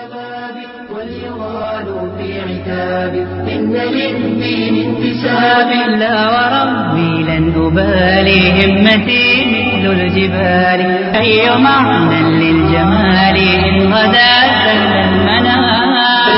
شبابي وليغالوا في عتابي إن للدين انتساب لا وربي لن أبالي همتي مثل الجبال أي معنى للجمال إن غدا سل المنام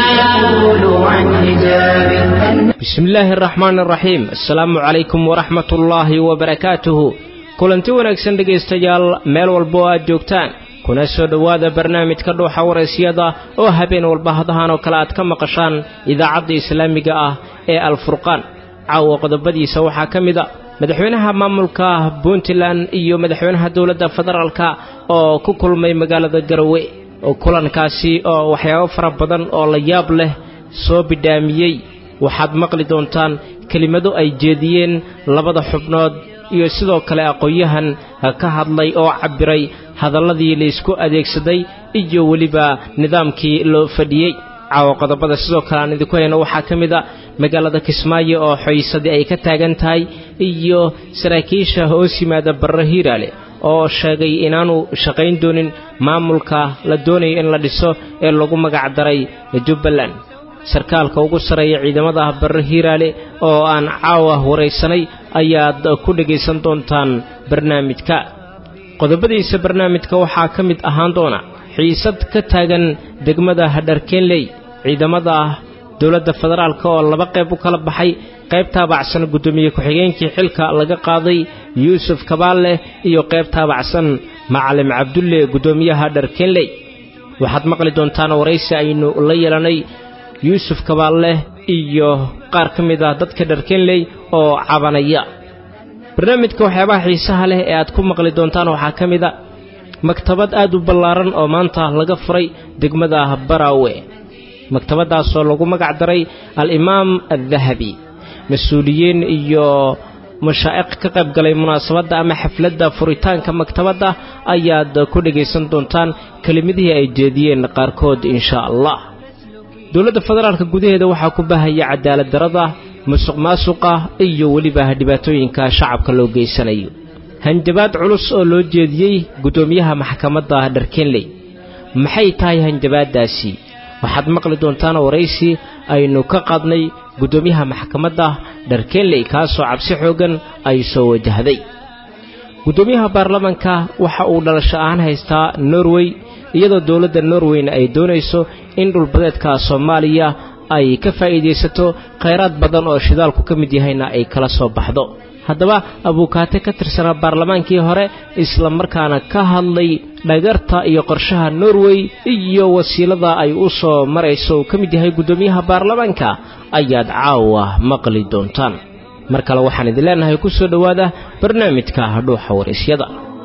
فليقولوا عن حجاب bismi illaahi araxmaan araxiim assalaamu calaykum waraxmat ullaahi wabarakaatuhu kulanti wanaagsan dhegaystayaal meel walba oo aad joogtaan kuna soo dhowaada barnaamijka dhuuxa waraysyada oo habeen walba hadahan oo kale aad ka maqashaan idaacadda islaamiga ah ee alfurqaan caawa qodobadiisa waxaa ka mid a madaxweynaha maamulka puntland iyo madaxweynaha dowladda federaalka oo ku kulmay magaalada garowe oo kulankaasi oo waxyaabo fara badan oo la yaab leh soo bidhaamiyey waxaad maqli doontaan kelimado ay jeediyeen labada xubnood iyo sidoo kale aqoon-yahan ka hadlay oo cabbiray hadalladii laysku adeegsaday iyo weliba nidaamkii loo fadhiyey caawa qodobada sidoo kale aan idinku hayno waxaa ka mid a magaalada kismaayo oo xoysadii ay ka taagan tahay iyo saraakiisha hoos yimaada barre hiiraale oo sheegay inaanu shaqayn doonin maamulka la doonayo in la dhiso ee lagu magac daray jubbaland sarkaalka ugu sarreeya ciidamada barre hiiraale oo aan caawa waraysanay ayaad ku dhegaysan doontaan barnaamijka qodobadiisa barnaamijka waxaa ka mid ahaan doona xiisad ka taagan degmada hadharkeenley ciidamada dowladda federaalk oo laba qayb u kala baxay qayb taabacsan guddoomiye ku-xigeenkii xilka laga qaaday yuusuf kabaalle iyo qayb taabacsan macalim cabdulle guddoomiyaha dharkeenley waxaad maqli doontaan waraysi aynu la yeelanay yuusuf kabaalle iyo qaar ka mid ah dadka dharkenley oo cabanaya barnaamijka waxyaabaha xiisaha leh ee aad ku maqli doontaan waxaa ka mid a maktabad aad u ballaaran oo maanta laga furay degmada baraawe maktabaddaasoo lagu magac daray al-imaam addahabi mas-uuliyiin iyo mashaa'iq ka qayb galay munaasabadda ama xafladda furitaanka maktabadda ayaad ku dhegaysan doontaan kelimadihii ay jeediyeen qaarkood inshaa allah dowladda federaalka gudaheeda waxaa ku bahaya cadaalad darada musuq maasuqa iyo weliba dhibaatooyinka shacabka loo geysanayo hanjabaad culus oo loo jeediyey guddoomiyaha maxkamadda dharkenley maxay tahay hanjabaaddaasi waxaad maqli doontaan waraysi aynu ka qaadnay guddoomiyaha maxkamadda dharkenley kaasoo cabsi xooggan ay soo wajahday guddoomiyaha baarlamanka waxa uu dhalasho ahaan haystaa norway iyadoo dowladda norweyna ay doonayso in dhulbadeedka soomaaliya ay ka faa'iidaysato khayraad badan oo shidaalku ka mid yahayna ay kala soo baxdo haddaba abuukaate ka tirsanaa baarlamaankii hore isla markaana ka hadlay dhagarta iyo qorshaha norway iyo wasiilada ay u soo marayso uu ka mid yahay guddoomiyaha baarlamaanka ayaad caawa maqli doontaan mar kale waxaan idin leenahay ku soo dhowaada barnaamijka dhuuxa waraysyada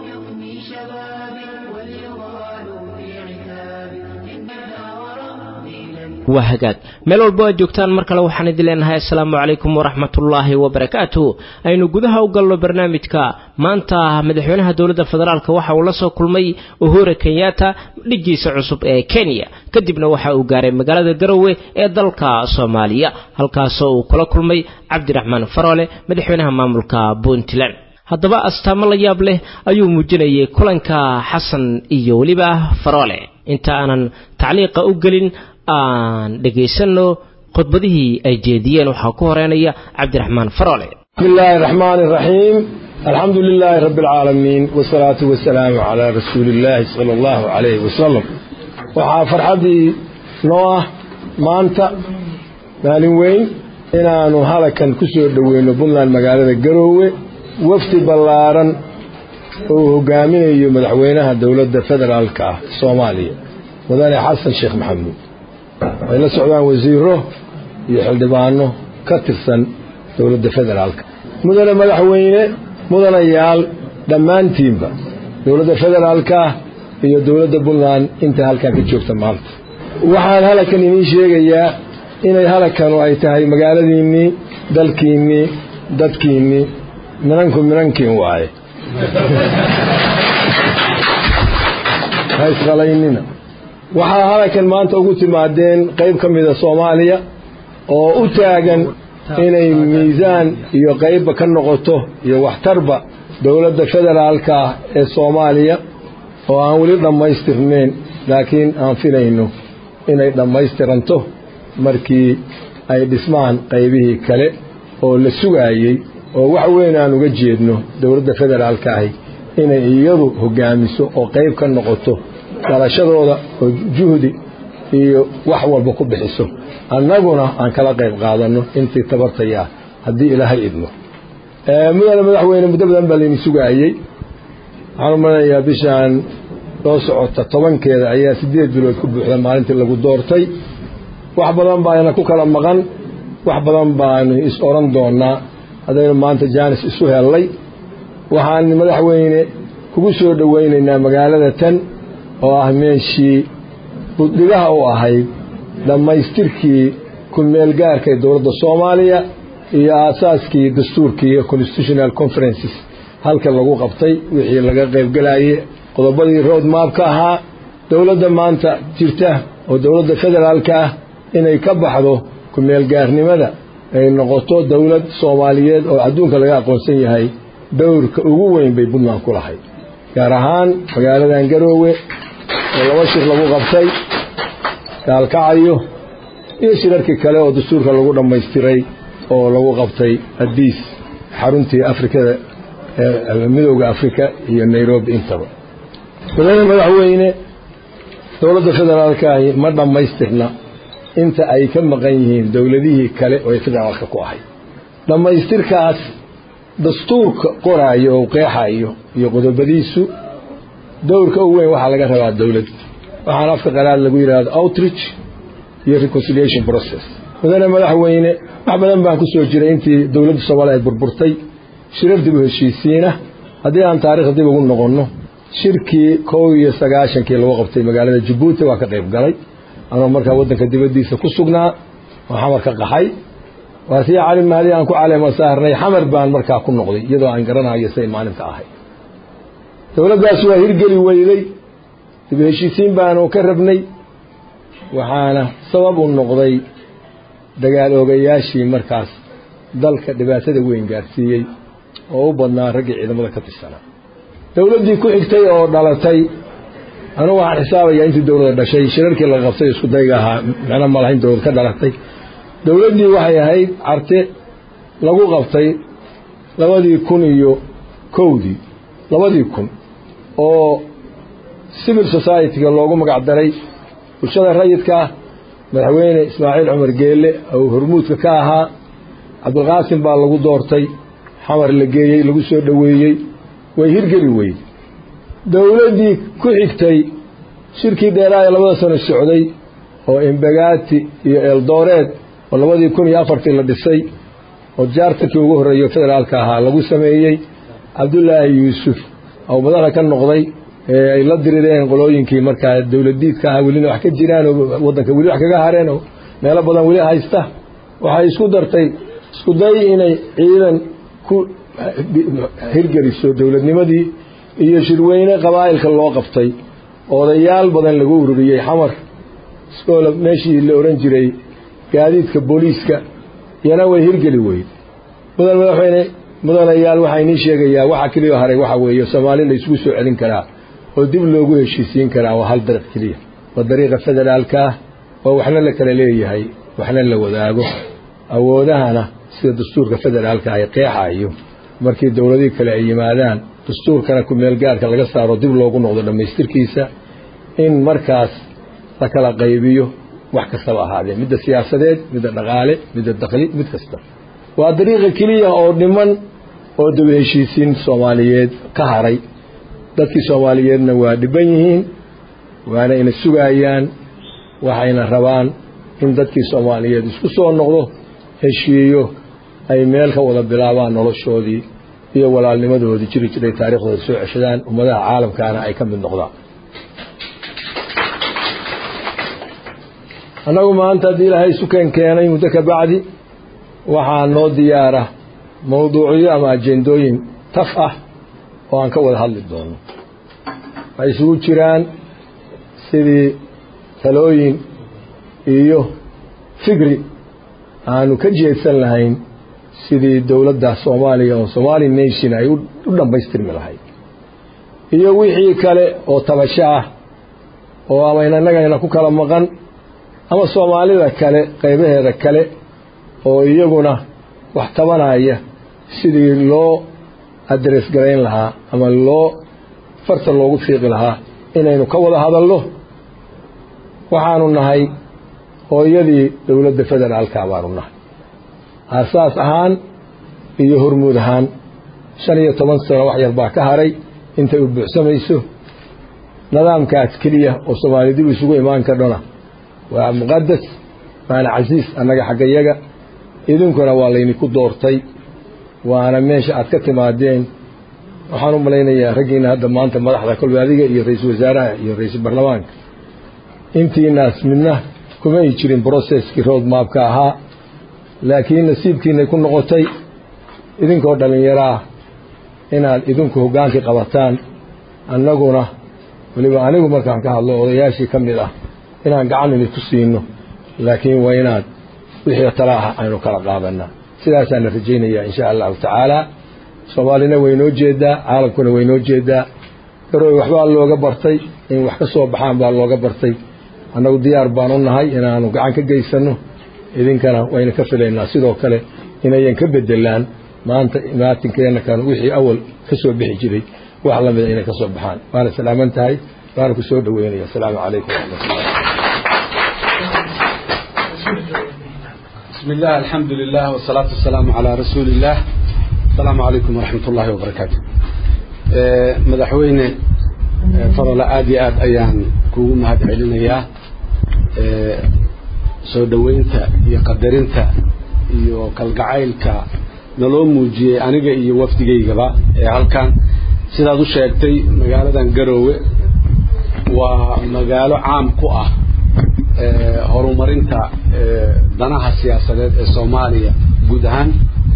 waa hagaag meel walbo aad joogtaan mar kale waxaan idin leenahay assalaamu calaykum waraxmatullaahi wabarakaatuh aynu gudaha u galno barnaamijka maanta madaxweynaha dowladda federaalk waxa uu la soo kulmay uhura kenyatta dhigiisa cusub ee kenya kadibna waxa uu gaaray magaalada garowe ee dalka soomaaliya halkaasoo uu kula kulmay cabdiraxmaan faroole madaxweynaha maamulka puntland haddaba astaamo la yaab leh ayuu muujinayay kulanka xasan iyo weliba faroole inta aanan tacliiqa u gelin aan dhegaysanno khudbadihii ay jeediyeen waxaa ku horeynaya cabdiraxmaan faroole bismi illaahi araxmaan iraxiim alxamdu lilaahi rabbi alcaalamiin wasalaatu wasalaamu calaa rasuuliillaahi sala allahu calayhi wasalam waxaa farxaddii noo ah maanta maalin weyn inaannu halakan ku soo dhoweyno puntland magaalada garoowe wafdi ballaaran oo uu hogaaminayo madaxweynaha dowladda federaalka ah soomaaliya mudane xasan sheekh maxamuud ay la socdaan wasiiro iyo xildhibaano ka tirsan dowladda federaalka mudane madaxweyne mudanayaal dhammaantiinba dowladda federaalka iyo dowladda puntland inta halkan ka joogta maanta waxaan halakan idiin sheegayaa inay halakanu ay tahay magaaladiinnii dalkiinnii dadkiinnii minanku minankiin waaye ha isqalaynina waxaa halakan maanta ugu timaadeen qayb ka mida soomaaliya oo u taagan inay miisaan iyo qaybba ka noqoto iyo waxtarba dowladda federaalka ah ee soomaaliya oo aan weli dhammaystirnayn laakiin aan filayno inay dhammaystiranto markii ay dhismaan qaybihii kale oo la sugaayey oo wax weyn aan uga jeedno dowladda federaalka ahi inay iyadu hogaamiso oo qayb ka noqoto dhalashadooda oo juhdi iyo wax walba ku bixiso annaguna aan kala qayb qaadanno intii tabartayaa haddii ilaahay idmo mudane madaxweyne muddo badan baa layni sugaayey waxaan u malanayaa bishaan soo socota tobankeeda ayaa siddeed bilood ku buuxda maalintii lagu doortay wax badan baana ku kala maqan wax badan baanu is oran doonaa haddaynu maanta jaanis isu hellay waxaan madaxweyne kugu soo dhowaynaynaa magaalada tan oo ah meeshii buddhigaha u ahayd dhammaystirkii ku-meelgaarka ee dowladda soomaaliya iyo aasaaskii dastuurkii iyo constitutional conferences halka lagu qabtay wixii laga qaybgelaye qodobadii road maabka ahaa dowladda maanta jirta oo dowladda federaalka ah inay ka baxdo ku-meelgaarnimada ay noqoto dowlad soomaaliyeed oo adduunka laga aqoonsan yahay dowrka ugu weyn bay puntland ku lahayd gaar ahaan magaaladan garoowe oo laba shir lagu qabtay gaalkacayo iyo shirarkii kale oo dastuurka lagu dhammaystiray oo lagu qabtay adiis xaruntii afrikada midowda afrika iyo nairobi intaba mudane madaxweyne dowladda federaalkaahi ma dhammaystirna inta ay ka maqan yihiin dowladihii kale oo ay federaalka ku ahayd dhammaystirkaas dastuurka qoraayo oo qeexayo iyo qodobadiisu dowrka u weyn waxaa laga rabaa dowlad waxaana afka qalaad lagu yidhaahdo outreach iyo reconciliation process mudane madaxweyne wax badan baan ku soo jiray intii dowladda soomaaliya ay burburtay shirar dib u heshiisiina haddii aan taarikhda dib ugu noqonno shirkii kow iyo sagaashankii lagu qabtay magaalada jabuuti waa ka qayb galay anoo markaa waddanka dibaddiisa ku sugnaa oo xamar ka qaxay waa sii cali mahdi aan ku caleema saarnay xamar baan markaa ku noqday iyadoo aan garanayo say maalinta ahay dowladdaas waa hirgeli weyday dib u heshiisiin baanu ka rabnay waxaana sabab u noqday dagaal oogayaashii markaas dalka dhibaatada weyn gaarsiiyey oo u badnaa raggii ciidamada ka tirsanaa dowladdii ku xigtay oo dhalatay anugu waxaan xisaabayaa intii dowladda dhashay shirarkii laga qabtay isku dayga ahaa micno ma lahayn dowlad ka dhalatay dowladdii waxay ahayd carte lagu qabtay labadii kun iyo kowdii labadii kun oo civil society-ga loogu magac daray bulshada rayidka madaxweyne ismaaciil cumar geelle ou hormuudka ka ahaa cabdilqaasim baa lagu doortay xamar la geeyey lagu soo dhoweeyey way hirgeli weyde dowladdii ku xigtay shirkii dheeraa ee labada sano socday oo imbagaati iyo eeldooreed oo labadii kun iyo afartii la dhisay oo jaartankii ugu horreeyo federaalka ahaa lagu sameeyey cabdullaahi yuusuf oo madaxa ka noqday ee ay la dirireen qolooyinkii markaa dowladiidka ahaa welina wax ka jiraan oo waddanka weli wax kaga hareen oo meelo badan weli haysta waxay isku dartay isku day inay ciidan ku hirgeliso dowladnimadii iyo shirweyne qabaa'ilka loo qabtay odayaal badan lagu ururiyey xamar iskoola meeshii la odhan jiray gaadiidka booliiska iyana way hirgeli weyd mudan madaxweyne mudanayaal waxaa inii sheegayaa waxa keliya haray waxa weeye soomaali la isugu soo celin karaa oo dib loogu heshiisiin karaa waa hal dariiq keliya waa dariiqa federaalka ah oo waxna la kala leeyahay waxna la wadaago awoodahana sida dastuurka federaalka ay qeexayo markii dowladihii kale ay yimaadaan dastuurkana ku-meelgaarka laga saaro dib loogu noqdo dhammaystirkiisa in markaas la kala qaybiyo wax kastaba ahaadee midda siyaasadeed midda dhaqaale midda dakli mid kasta waa dariiqa keliya oo dhiman oo daba heshiisiin soomaaliyeed ka haray dadkii soomaaliyeedna waa dhiban yihiin waana ina sugaayaan waxayna rabaan in dadkii soomaaliyeed isku soo noqdo heshiiyo ay meel ka wada bilaabaan noloshoodii iyo walaalnimadoodii jiri jiray taariikhdooda soo ceshadaan ummadaha caalamkaana ay ka mid noqdaan annagu maanta haddii ilaahay isu keen keenay muddo ka bacdi waxaa noo diyaara mawduucyo ama ajendooyin taf ah oo aan ka wada hadli doono waxay isugu jiraan sidii talooyin iyo fikri aanu ka jeedsan lahayn sidii dowladda soomaaliya oo somaali nation ay u dhammaystirmi lahayd iyo wixii kale oo tabasho ah oo ama inannagayna ku kala maqan ama soomaalida kale qaybaheeda kale oo iyaguna wax tabanaya sidii loo adres garayn lahaa ama loo farta loogu fiiqi lahaa inaynu ka wada hadalno waxaanu nahay hooyadii dowladda federaalka baanu nahay aasaas ahaan iyo hormuud ahaan shan iyo toban sano wax yar baa ka haray intay u buuxsamayso nidaamkaas keliya oo soomaali dib isugu imaan kardhona waa muqadas waana casiis annaga xaggayaga idinkuna waa laydinku doortay waana meesha aad ka timaadeen waxaan u malaynayaa raggiina hadda maanta madaxda kolba adiga iyo ra-iisul wasaaraha iyo ra-iisul baarlamaanka intiinaas midna kuma ay jirin broceskii road maabka ahaa laakiin nasiibkiinay ku noqotay idinkoo dhallinyaraa inaad idinku hoggaankii qabataan annaguna weliba anigu markaan ka hadlo odayaashii ka mid ah inaan gacan idinku siino laakiin waa inaad wixii tala ah aynu kala qaadanaa sidaasaana rajaynayaa insha allahu tacaala soomaalina waynoo jeedaa caalamkuna waynoo jeedaa garooy waxbaa looga bartay in wax ka soo baxaan baa looga bartay annagu diyaar baan u nahay inaanu gacan ka geysanno idinkana wayna ka filaynaa sidoo kale inayan ka bedelaan maanta imaatinkeena kan wixii awal ka soo bixi jiray wax la mida inay ka soo baxaan waana salaaman tahay waana ku soo dhoweynaya asalaamu calaykum waraxmatullah بسم الله الحمد لله والصلاة والسلام على رسول الله السلام عليكم ورحمة الله وبركاته مدحوين فضل آدي آد أيان كوغو مهد علينا soo dhoweynta iyo qadarinta iyo kalgacaylka naloo muujiyey aniga iyo wafdigaygaba ee halkan sidaad u sheegtay magaaladan garoowe waa magaalo caam ku ah horumarinta danaha siyaasadeed ee soomaaliya guud ahaan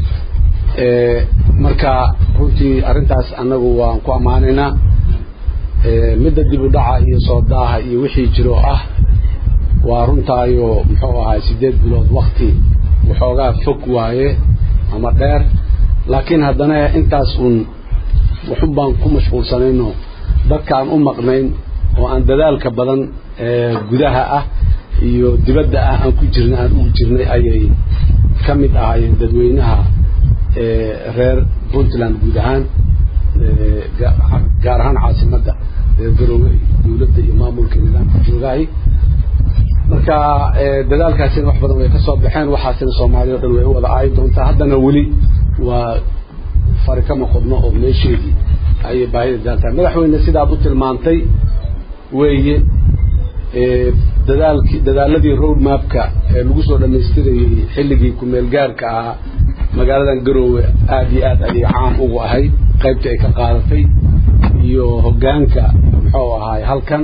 marka runtii arrintaas annagu waan ku ammaanaynaa midda dib u dhaca iyo soo daaha iyo wixii jiro ah waa runtaayo muxuu ahaay siddeed bilood wakti waxoogaa fog waaye ama dheer laakiin haddana intaas uun waxun baan ku mashquulsanayno dadkaan u maqnayn oo aan dadaalka badan ee gudaha ah iyo dibadda ah aan ku jirnay aan ugu jirnay ayay ka mid ahaayeen dadweynaha reer puntland guud ahaan gaar ahaan caasimadda reer garoowe dowladda iyo maamulka nidaamka joogahay marka dadaalkaasina wax badan way ka soo baxeen waxaasina soomaaliya o dhan way u wada aayi doontaa haddana weli waa fari kama qodno oo meesheedii ayay baahida daaltahay madaxweyne sidaad u tilmaantay weeye dadaalkii dadaaladii road mapka ee lagu soo dhammaystirayey xilligii ku-meel gaarka ahaa magaaladan garoowe aada iyo aad ayay caam ugu ahayd qaybtii ay ka qaadatay iyo hoggaanka muxuu ahaay halkan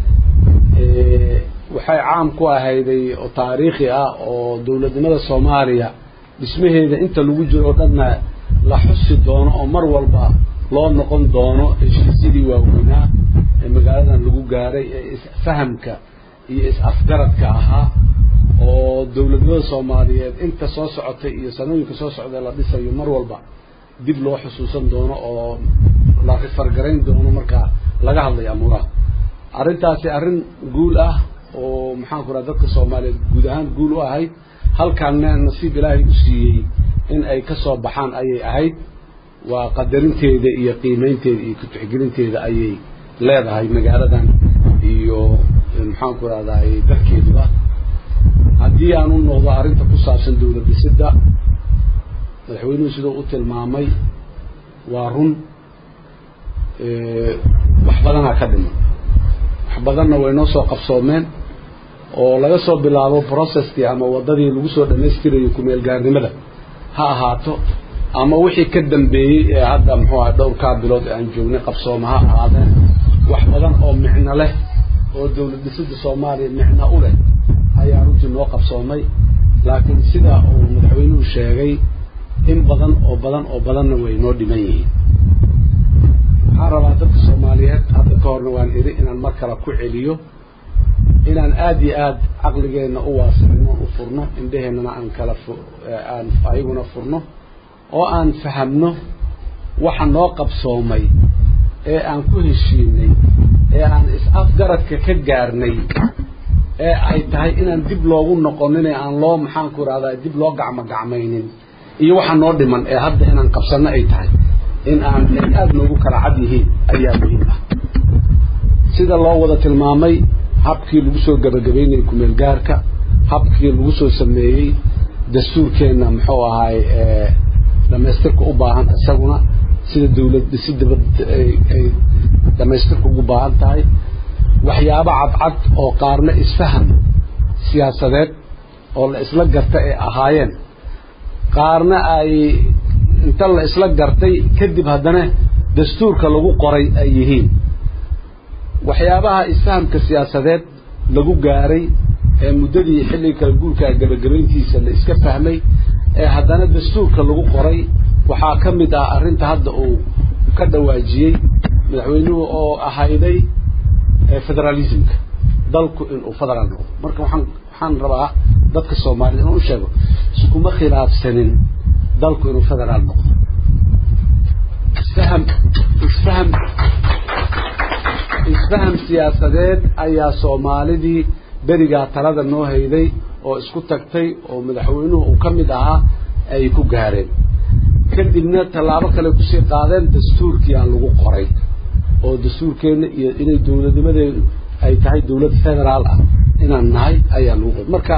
waxay caam ku ahayday oo taariikhi ah oo dowladnimada soomaaliya dhismaheeda inta lagu jiro o dhanna la xusi doono oo mar walba loo noqon doono heshiisyadii waaweynaa ee magaaladan lagu gaaray ee isfahamka iyo is-afgaradka ahaa oo dowladnimada soomaaliyeed inta soo socotay iyo sanooyinka soo socda la dhisayo mar walba dib loo xusuusan doono oo la rifargarayn doono marka laga hadlayo amuuraha arrintaasi arrin guul ah oo maxaan ku raha dadka soomaaliyeed guud ahaan guul u ahayd halkaanna nasiib ilaahay u siiyey in ay ka soo baxaan ayay ahayd waa qadarinteeda iyo qiimaynteeda iyo kutixgelinteeda ayay leedahay magaaladan iyo maxaan ku rahdaay dalkeeduba haddii aan u noqdo arrinta ku saabsan dowlad dhisidda madaxweynuhu siduu u tilmaamay waa run wax badanaa ka dhiman wax badanna way noo soo qabsoomeen oo laga soo bilaabo processkii ama waddadii lagu soo dhammaystirayo ku-meel gaarnimada ha ahaato ama wixii ka dambeeyey ee hadda muxuu aha dhowrkaa bilood ee aan joognay qabsooma ha ahaadeen wax badan oo micno leh oo dowlad dhisidda soomaaliya micno u leh ayaa runtii noo qabsoomay laakiin sida uu madaxweynuhu sheegay in badan oo badan oo badanna way noo dhiman yihiin waxaan rabaa dadka soomaaliyeed hadda ka horna waan idhi inaan mar kale ku celiyo inaan aada iyo aada caqligeenna u waasicino u furno indheheennana aan kala aan ayaguna furno oo aan fahamno waxa noo qabsoomay ee aan ku heshiinay ee aan is-afgaradka ka gaarnay ee ay tahay inaan dib loogu noqonin ee aan loo maxaanku irahdaa dib loo gacmo gacmaynin iyo waxa noo dhiman ee hadda inaan qabsanno ay tahay in aan ay aada noogu kala cad yihiin ayaa muhiim ah sida loo wada tilmaamay habkii lagu soo gabagabaynayay kumeel gaarka habkii lagu soo sameeyey dastuurkeenna muxuu ahaay dhamaystirka u baahan isaguna sida dawlad si dabad ay dhamaystirka ugu baahan tahay waxyaabo cadcad oo qaarna isfaham siyaasadeed oo la isla garta ay ahaayeen qaarna ay inta la isla gartay kadib haddana dastuurka lagu qoray ay yihiin waxyaabaha isfahamka siyaasadeed lagu gaaray ee muddadii xilliga kala guurkaa gabagabayntiisa la iska fahmay ee haddana dastuurka lagu qoray waxaa ka mid ah arrinta hadda uu ka dhawaajiyey madaxweynuhu oo ahayday federalismka dalku inuu federaal noqdo marka waxaan waxaan rabaa dadka soomaaliyed inuu u sheego iskuma khilaafsanin dalku inuu federaal noqdo isfaham isfaham isfaham siyaasadeed ayaa soomaalidii berigaa talada noo hayday oo isku tagtay oo madaxweynuhu uu ka mid ahaa ay ku gaareen kadibna tallaabo kale kusii qaadeen dastuurkiyaa lagu qoray oo dastuurkeenna iyo inay dawladnimadeedu ay tahay dawlad federaal ah inaan nahay ayaa lagu qoray marka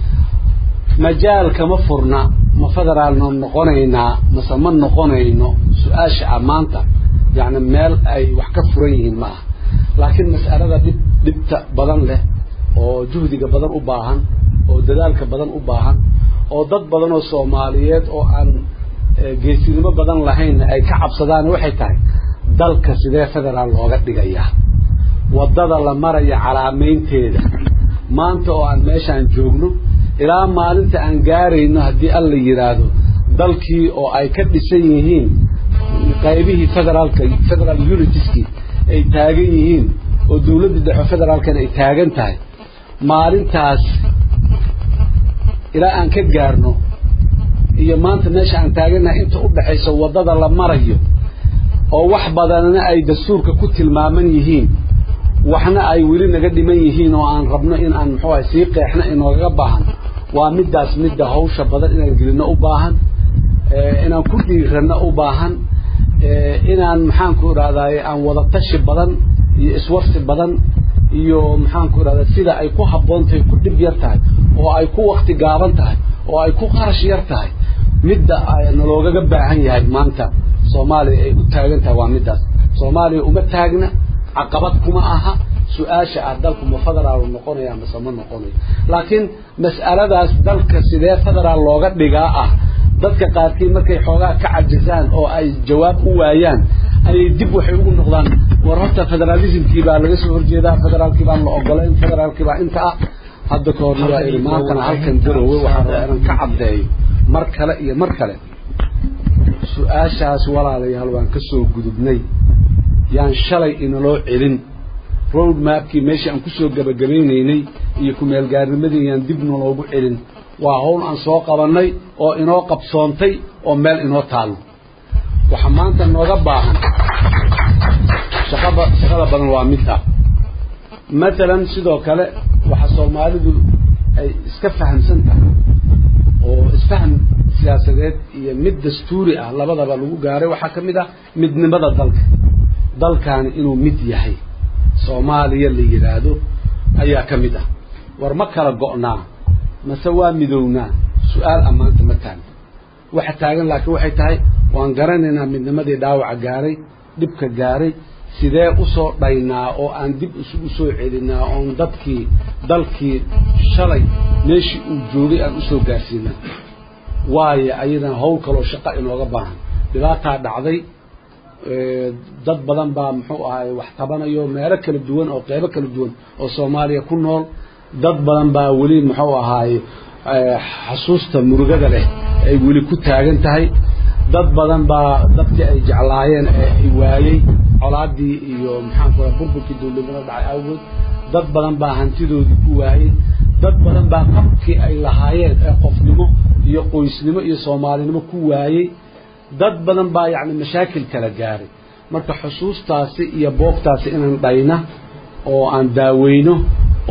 majaal kama furna ma federaalno noqonaynaa mase ma noqonayno su-aasha ah maanta yacni meel ay wax ka furan yihiin ma aha laakiin mas'alada dhib dhibta badan leh oo juhdiga badan u baahan oo dadaalka badan u baahan oo dad badan oo soomaaliyeed oo aan geesinimo badan lahaynna ay ka cabsadaan waxay tahay dalka sidee federaal looga dhigayaa waddada la maraya calaamaynteeda maanta oo aan meeshaan joogno ilaa maalinta aan gaarayno haddii alla yidhaahdo dalkii oo ay ka dhisan yihiin qaybihii federaalka federal unitieskii ay taagan yihiin oo dawladda dhexe federaalkana ay taagan tahay maalintaas ilaa aan ka gaarno iyo maanta meesha aan taagannahay inta u dhexaysa waddada la marayo oo wax badanna ay dastuurka ku tilmaaman yihiin waxna ay weli naga dhiman yihiin oo aan rabno in aan muxuu ahay sii qeexna inoogaga baahan waa middaas midda hawsha badan inaan gelino u baahan inaan ku dhiiranno u baahan inaan maxaanku idhahdaay aan wada tashi badan iyo iswarsi badan iyo maxaanku idhahdaa sida ay ku habboon tahay ku dhib yar tahay oo ay ku wakti gaaban tahay oo ay ku qarash yar tahay midda naloogaga baahan yahay maanta soomaaliya ay u taagan tahay waa middaas soomaaliya uma taagna caqabad kuma aha su-aasha ah dalku ma federaal noqonaya mase ma noqonayo laakiin mas'aladaas dalka sidee federaal looga dhigaa ah dadka qaarkii markay xoogaa ka cajisaan oo ay jawaab u waayaan ayay dib waxay ugu noqdaan war horta federalismkii baa laga soo horjeedaa federaalkii baan la ogolayn federaalkii baa inta ah hadda ka horna waa iri maantana halkan garowe waxaa rabaa inaan ka caddeeyo mar kale iyo mar kale su-aashaas walaalayaal waan ka soo gudubnay yaan shalay inaloo celin road mapkii meeshii aan kusoo gabagabaynaynay iyo ku-meelgaarnimadii yaan dib naloogu celin waa hawl aan soo qabannay oo inoo qabsoontay oo meel inoo taallo waxa maanta nooga baahan shaqaba shaqada badan waa mid ah matalan sidoo kale waxa soomaalidu ay iska fahamsan tahay oo isfaham siyaasadeed iyo mid dastuuri ah labadaba lagu gaaray waxaa ka mid ah midnimada dalka dalkaani inuu mid yahay soomaaliya la yidhaahdo ayaa ka mid ah war ma kala go'naa mase waa midownaa su-aal ammaanta ma taagna waxa taagan laakiin waxay tahay waan garanaynaa midnimadii dhaawaca gaaray dhibka gaaray sidee usoo dhaynaa oo aan dib isugu soo celinaa oon dadkii dalkii shalay meeshii uu joogay aan usoo gaarsiinaa waayo ayadana hawl kaloo shaqo inooga baahan dhibaataa dhacday dad badan baa muxuu ahaay wax tabanayo meelo kala duwan oo qeybo kala duwan oo soomaaliya ku nool dad badan baa weli muxuu ahaay xasuusta murugada leh ay weli ku taagan tahay dad badan baa dadkii ay jeclaayeen ee ay waayey colaadii iyo maxaanku raa burburkii dawladnimada dhacay awgood dad badan baa hantidoodii ku waayey dad badan baa qabkii ay lahaayeen ee qofnimo iyo qoysnimo iyo soomaalinimo ku waayey dad badan baa yacni mashaakil kala gaaray marka xusuustaasi iyo boogtaasi inaan dhayna oo aan daaweyno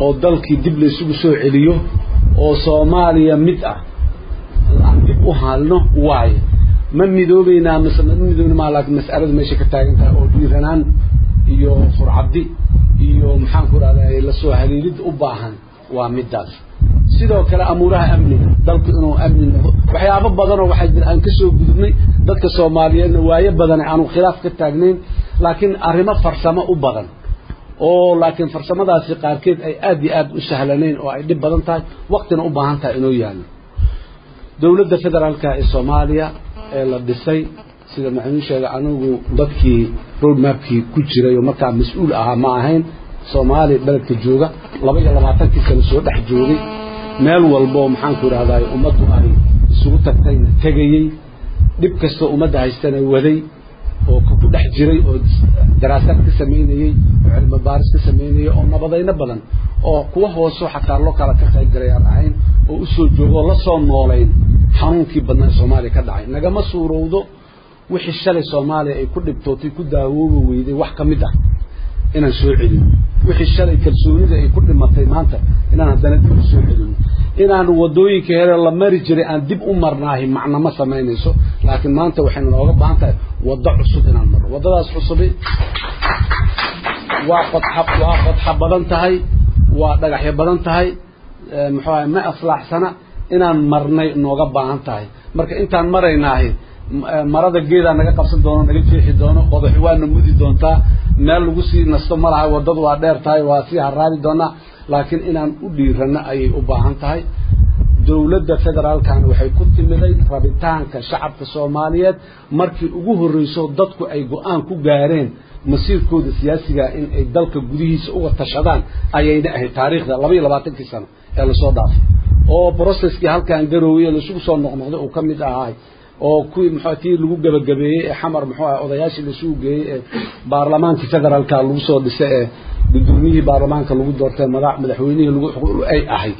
oo dalkii dib laysugu soo celiyo oo soomaaliya mid ah aan dib u halno waayo ma midoobeynaa mise ma midoobna maa laakiin mas'aladu meesha ka taagan tahay oo dhiiranaan iyo furcaddi iyo maxaan ku rahday lasoo haliilid u baahan waa midaas sidoo kale amuuraha amniga dalku inuu amni noqdo waxyaabo badanoo waxaa jira aan kasoo gudubnay dadka soomaaliyeedna waayo badan aanu khilaaf ka taagnayn laakiin arrimo farsamo u badan oo laakiin farsamadaasi qaarkeed ay aada iyo aada u sahlanayn oo ay dhib badan tahay waqtina u baahan tahay inuu yaallo dowladda federaalka ee soomaaliya ee la dhisay sida maxamuud sheegay anigu dadkii road mapkii ku jiray oo markaa mas-uul ahaa ma ahayn soomaaliya beledka jooga laba iyo labaatankii sano soo dhex joogay meel walbo maxaanku idhahdaay ummaddu ay isugu tagtayna tegayey dhib kastoo ummadda haystana waday oo ku dhex jiray oo daraasaad ka samaynayey oo cilmi baaris ka samaynayey oo nabadayno badan oo kuwa hooso xataa loo kala ka qayb galay aan ahayn oo usoo joogo oo lasoo noolayn xanuunkii badnaa ee soomaaliya ka dhacay nagama suurowdo wixii shalay soomaaliya ay ku dhibtootay ku daawoobi weyday wax ka mid ah inaan soo celino wixii shalay kalsoonida ay ku dhimatay maanta inaan haddana dib u soo celino inaan wadooyinka here la mari jiray aan dib u marnaahi macno ma samaynayso laakiin maanta waxaynu nooga baahan tahay waddo cusub inaan marno waddadaas cusubi waa qodxa waa qodxa badan tahay waa dhagaxyo badan tahay muxuu ahay ma aslaaxsana inaan marnay nooga baahan tahay marka intaan maraynaahi marada geedaa naga qabsan doono naga jeexi doono qodaxi waana mudi doontaa meel lagu sii nasto ma laha waddadu waa dheer tahay waa sii haraabi doonaa laakiin inaan u dhiirano ayay u baahan tahay dowladda federaalkana waxay ku timiday rabitaanka shacabka soomaaliyeed markii ugu horreyso dadku ay go-aan ku gaareen masiirkooda siyaasiga in ay dalka gudihiisa uga tashadaan ayayna ahayd taariikhda laba iyo labaatankii sano ee lasoo dhaafay oo broceskii halkaan garoowey ee laisugu soo noqnoqday uu ka mid ahaay oo kuwii muxuu tii lagu gabagabeeyey ee xamar muxuu ah odayaashii laisugu geeyey ee baarlamaankii federaalka lagu soo dhisay ee guddoomiyihii baarlamaanka lagu doortay madax madaxweynihii lagu ay ahayd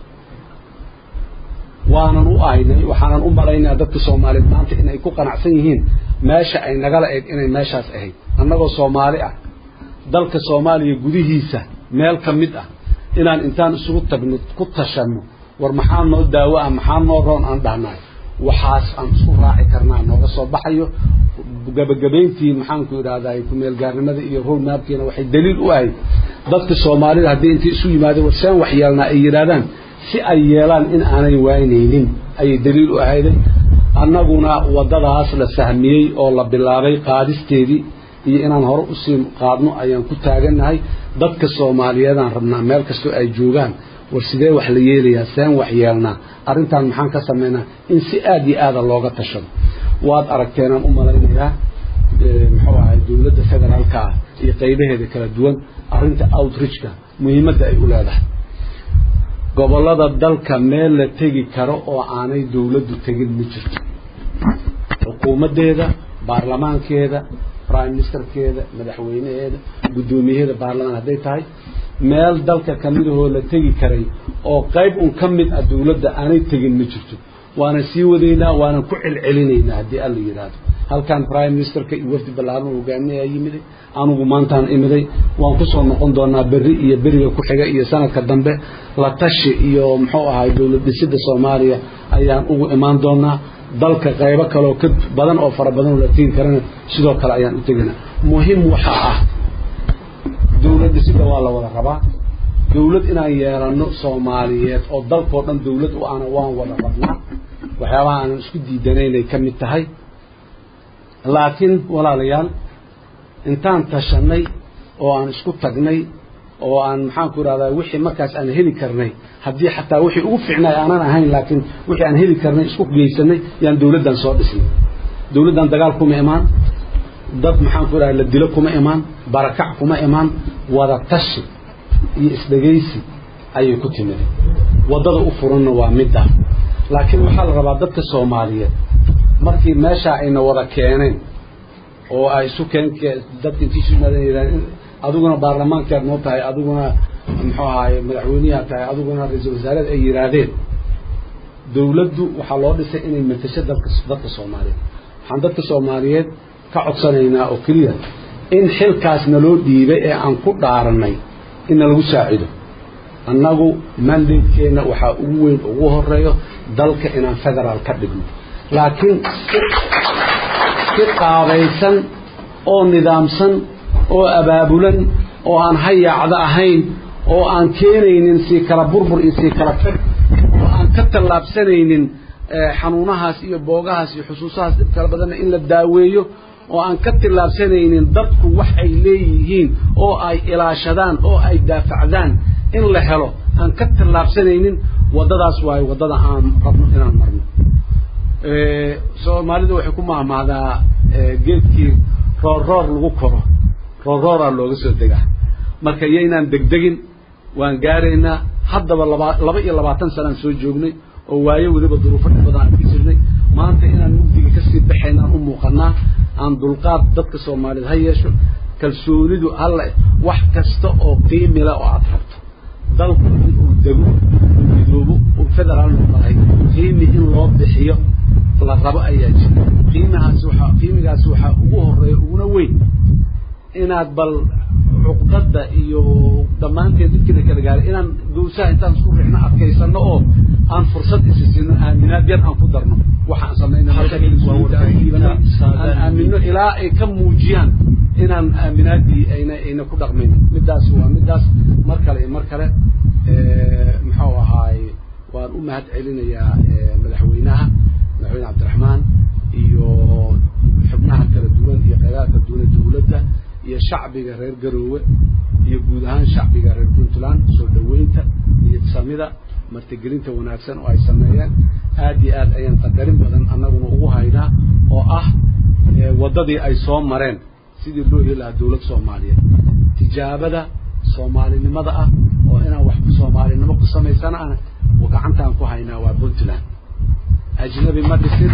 waanan u ahaynay waxaanan u malaynaya dadka soomaaliyeed maanta inay ku qanacsan yihiin meesha ay nagala eeg inay meeshaas ahayd annagoo soomaali ah dalka soomaaliya gudihiisa meel ka mid ah inaan intaan isugu tagno ku tashanno war maxaa noo daawo ah maxaa noo roon aan dhahnaay waxaas aan isku raaci karnaa nooga soo baxayo gabagabayntii maxaanku idhahday kumeelgaarnimada iyo roadmapkiina waxay daliil u ahayd dadka soomaalida haddii intay isu yimaadeen war seen wax yeelnaa ay yidhahdaan si ay yeelaan in aanay waynaynin ayay daliil u ahayday annaguna waddadaas la sahmiyey oo la bilaabay qaadisteedii iyo inaan hore usii qaadno ayaan ku taagannahay dadka soomaaliyeedaan rabnaa meel kastoo ay joogaan war sidee wax la yeelayaa seen wax yeelnaa arrintan maxaan ka samaynaa in si aada iyo aada looga tashado waad aragteenaan u malaynayaa muxuu ahay dowladda federaalka ah iyo qaybaheeda kala duwan arrinta outreachka muhiimadda ay u leedahay gobollada dalka meel la tegi karo oo aanay dowladdu tegin ma jirto xukuumaddeeda baarlamaankeeda prime ministerkeeda madaxweynaheeda guddoomiyaheeda baarlamaan hadday tahay meel dalka kamidahoo la tegi karay oo qayb un ka mid ah dowladda aanay tegin ma jirto waanan sii wadaynaa waanan ku celcelinaynaa haddii alla yidhaahdo halkan prime ministerka iyo wafdi ballaaran hogaamiyaa yimiday anugu maantaan imiday waan kusoo noqon doonaa berri iyo beriga ku xiga iyo sanadka dambe la tashi iyo muxuu ahay dowlad dhisida soomaaliya ayaan ugu imaan doonaa dalka qaybo kaleoo ka badan oo fara badan oo la tegi karana sidoo kale ayaan u teginaa muhim waxaa ah dowlad dhisida waa la wada rabaa dowlad inaan yeelano soomaaliyeed oo dalkoo dhan dowlad u ana waan wada rabnaa waxyaabaha aanan isku diidanaynay ka mid tahay laakiin walaalayaal intaan tashanay oo aan isku tagnay oo aan maxaanku idhahdaa wixii markaas aan heli karnay haddii xataa wixii ugu fiicnaay aanan ahayn laakiin wixii aan heli karnay isku geysanay yaan dowladdan soo dhisnay dowladdan dagaal kuma imaan dad maxaanku idhahda la dilo kuma imaan barakac kuma imaan wada tashi iyo isdhegaysi ayay ku timid waddada u furanna waa middaa laakiin waxaa la rabaa dadka soomaaliyeed markii meeshaa ayna wada keeneen oo ay isu keen dadka intii isu yimaadeen yidhahdeen adiguna baarlamaankaad noo tahay adiguna muxuu ahaay madaxweyneyaad tahay adiguna ra-iisul wasaareed ay yidhaahdeen dowladdu waxaa loo dhisay inay matasho dalka dadka soomaaliyeed waxaan dadka soomaaliyeed ka codsanaynaa oo keliya in xilkaas naloo dhiibay ee aan ku dhaaranay in nalagu saacido annagu mandatekeena waxaa ugu weyn ugu horeeyo dalka inaan federaal ka dhigno laakiin si qaabaysan oo nidaamsan oo abaabulan oo aan hayaacda ahayn oo aan keenaynin sii kala burbur iyo sii kala tag oo aan ka tallaabsanaynin xanuunahaas iyo boogahaas iyo xusuusahaas dhib kala badanna in la daaweeyo oo aan ka tillaabsanaynin dadku wax ay leeyihiin oo ay ilaashadaan oo ay daafacdaan in la helo aan ka tillaabsanaynin waddadaas waayo waddada aan rabno inaan marno soomaalida waxay ku mahmahdaa geedkii roorroor lagu koro roorrooraa looga soo degaa marka yaynaan degdegin waan gaaraynaa haddaba laba laba iyo labaatan sanaan soo joognay oo waayo weliba duruufo dhib badan aan ku jirnay maanta inaan mugdiga kasii baxaynaan u muuqanaa aan dulqaad dadka soomaaliyeed ha yeesho kalsoonidu halla wax kasta oo qiimila oo aada rabto dalku inuu dego uu midoobo uu federaal noqdahay qiimi in loo bixiyo la rabo ayaa jira qiimahaas waxaa qiimigaas waxaa ugu horeeya uguna weyn inaad bal cuqdada iyo dhammaanteed midkina kala gaaray inaan gawsaha intaan isku rixno adkaysano oo aan fursad isi siino aaminaad yar aan ku darno waxaan samaynaaan aamino ilaa ay ka muujiyaan inaan aaminaadii ayna ayna ku dhaqmayn midaas waa midaas mar kale iyo mar kale muxuu ahaay waan u mahad celinayaa madaxweynaha madaxweyne cabdiraxmaan iyo xubnaha kala duwan iyo qaybaha kala duwan ee dawladda iyo shacbiga reer garoowe iyo guud ahaan shacbiga reer puntland soo dhaweynta niyad samida martigelinta wanaagsan oo ay sameeyeen aad iyo aad ayaan qadarin badan annaguna ugu haynaa oo ah waddadii ay soo mareen sidii loo heli lahaa dawlad soomaaliyeed tijaabada soomaalinimada ah oo inaan wax soomaalinimo ku samaysana ah gacantaan ku haynaa waa puntland ajnabi ma dhisin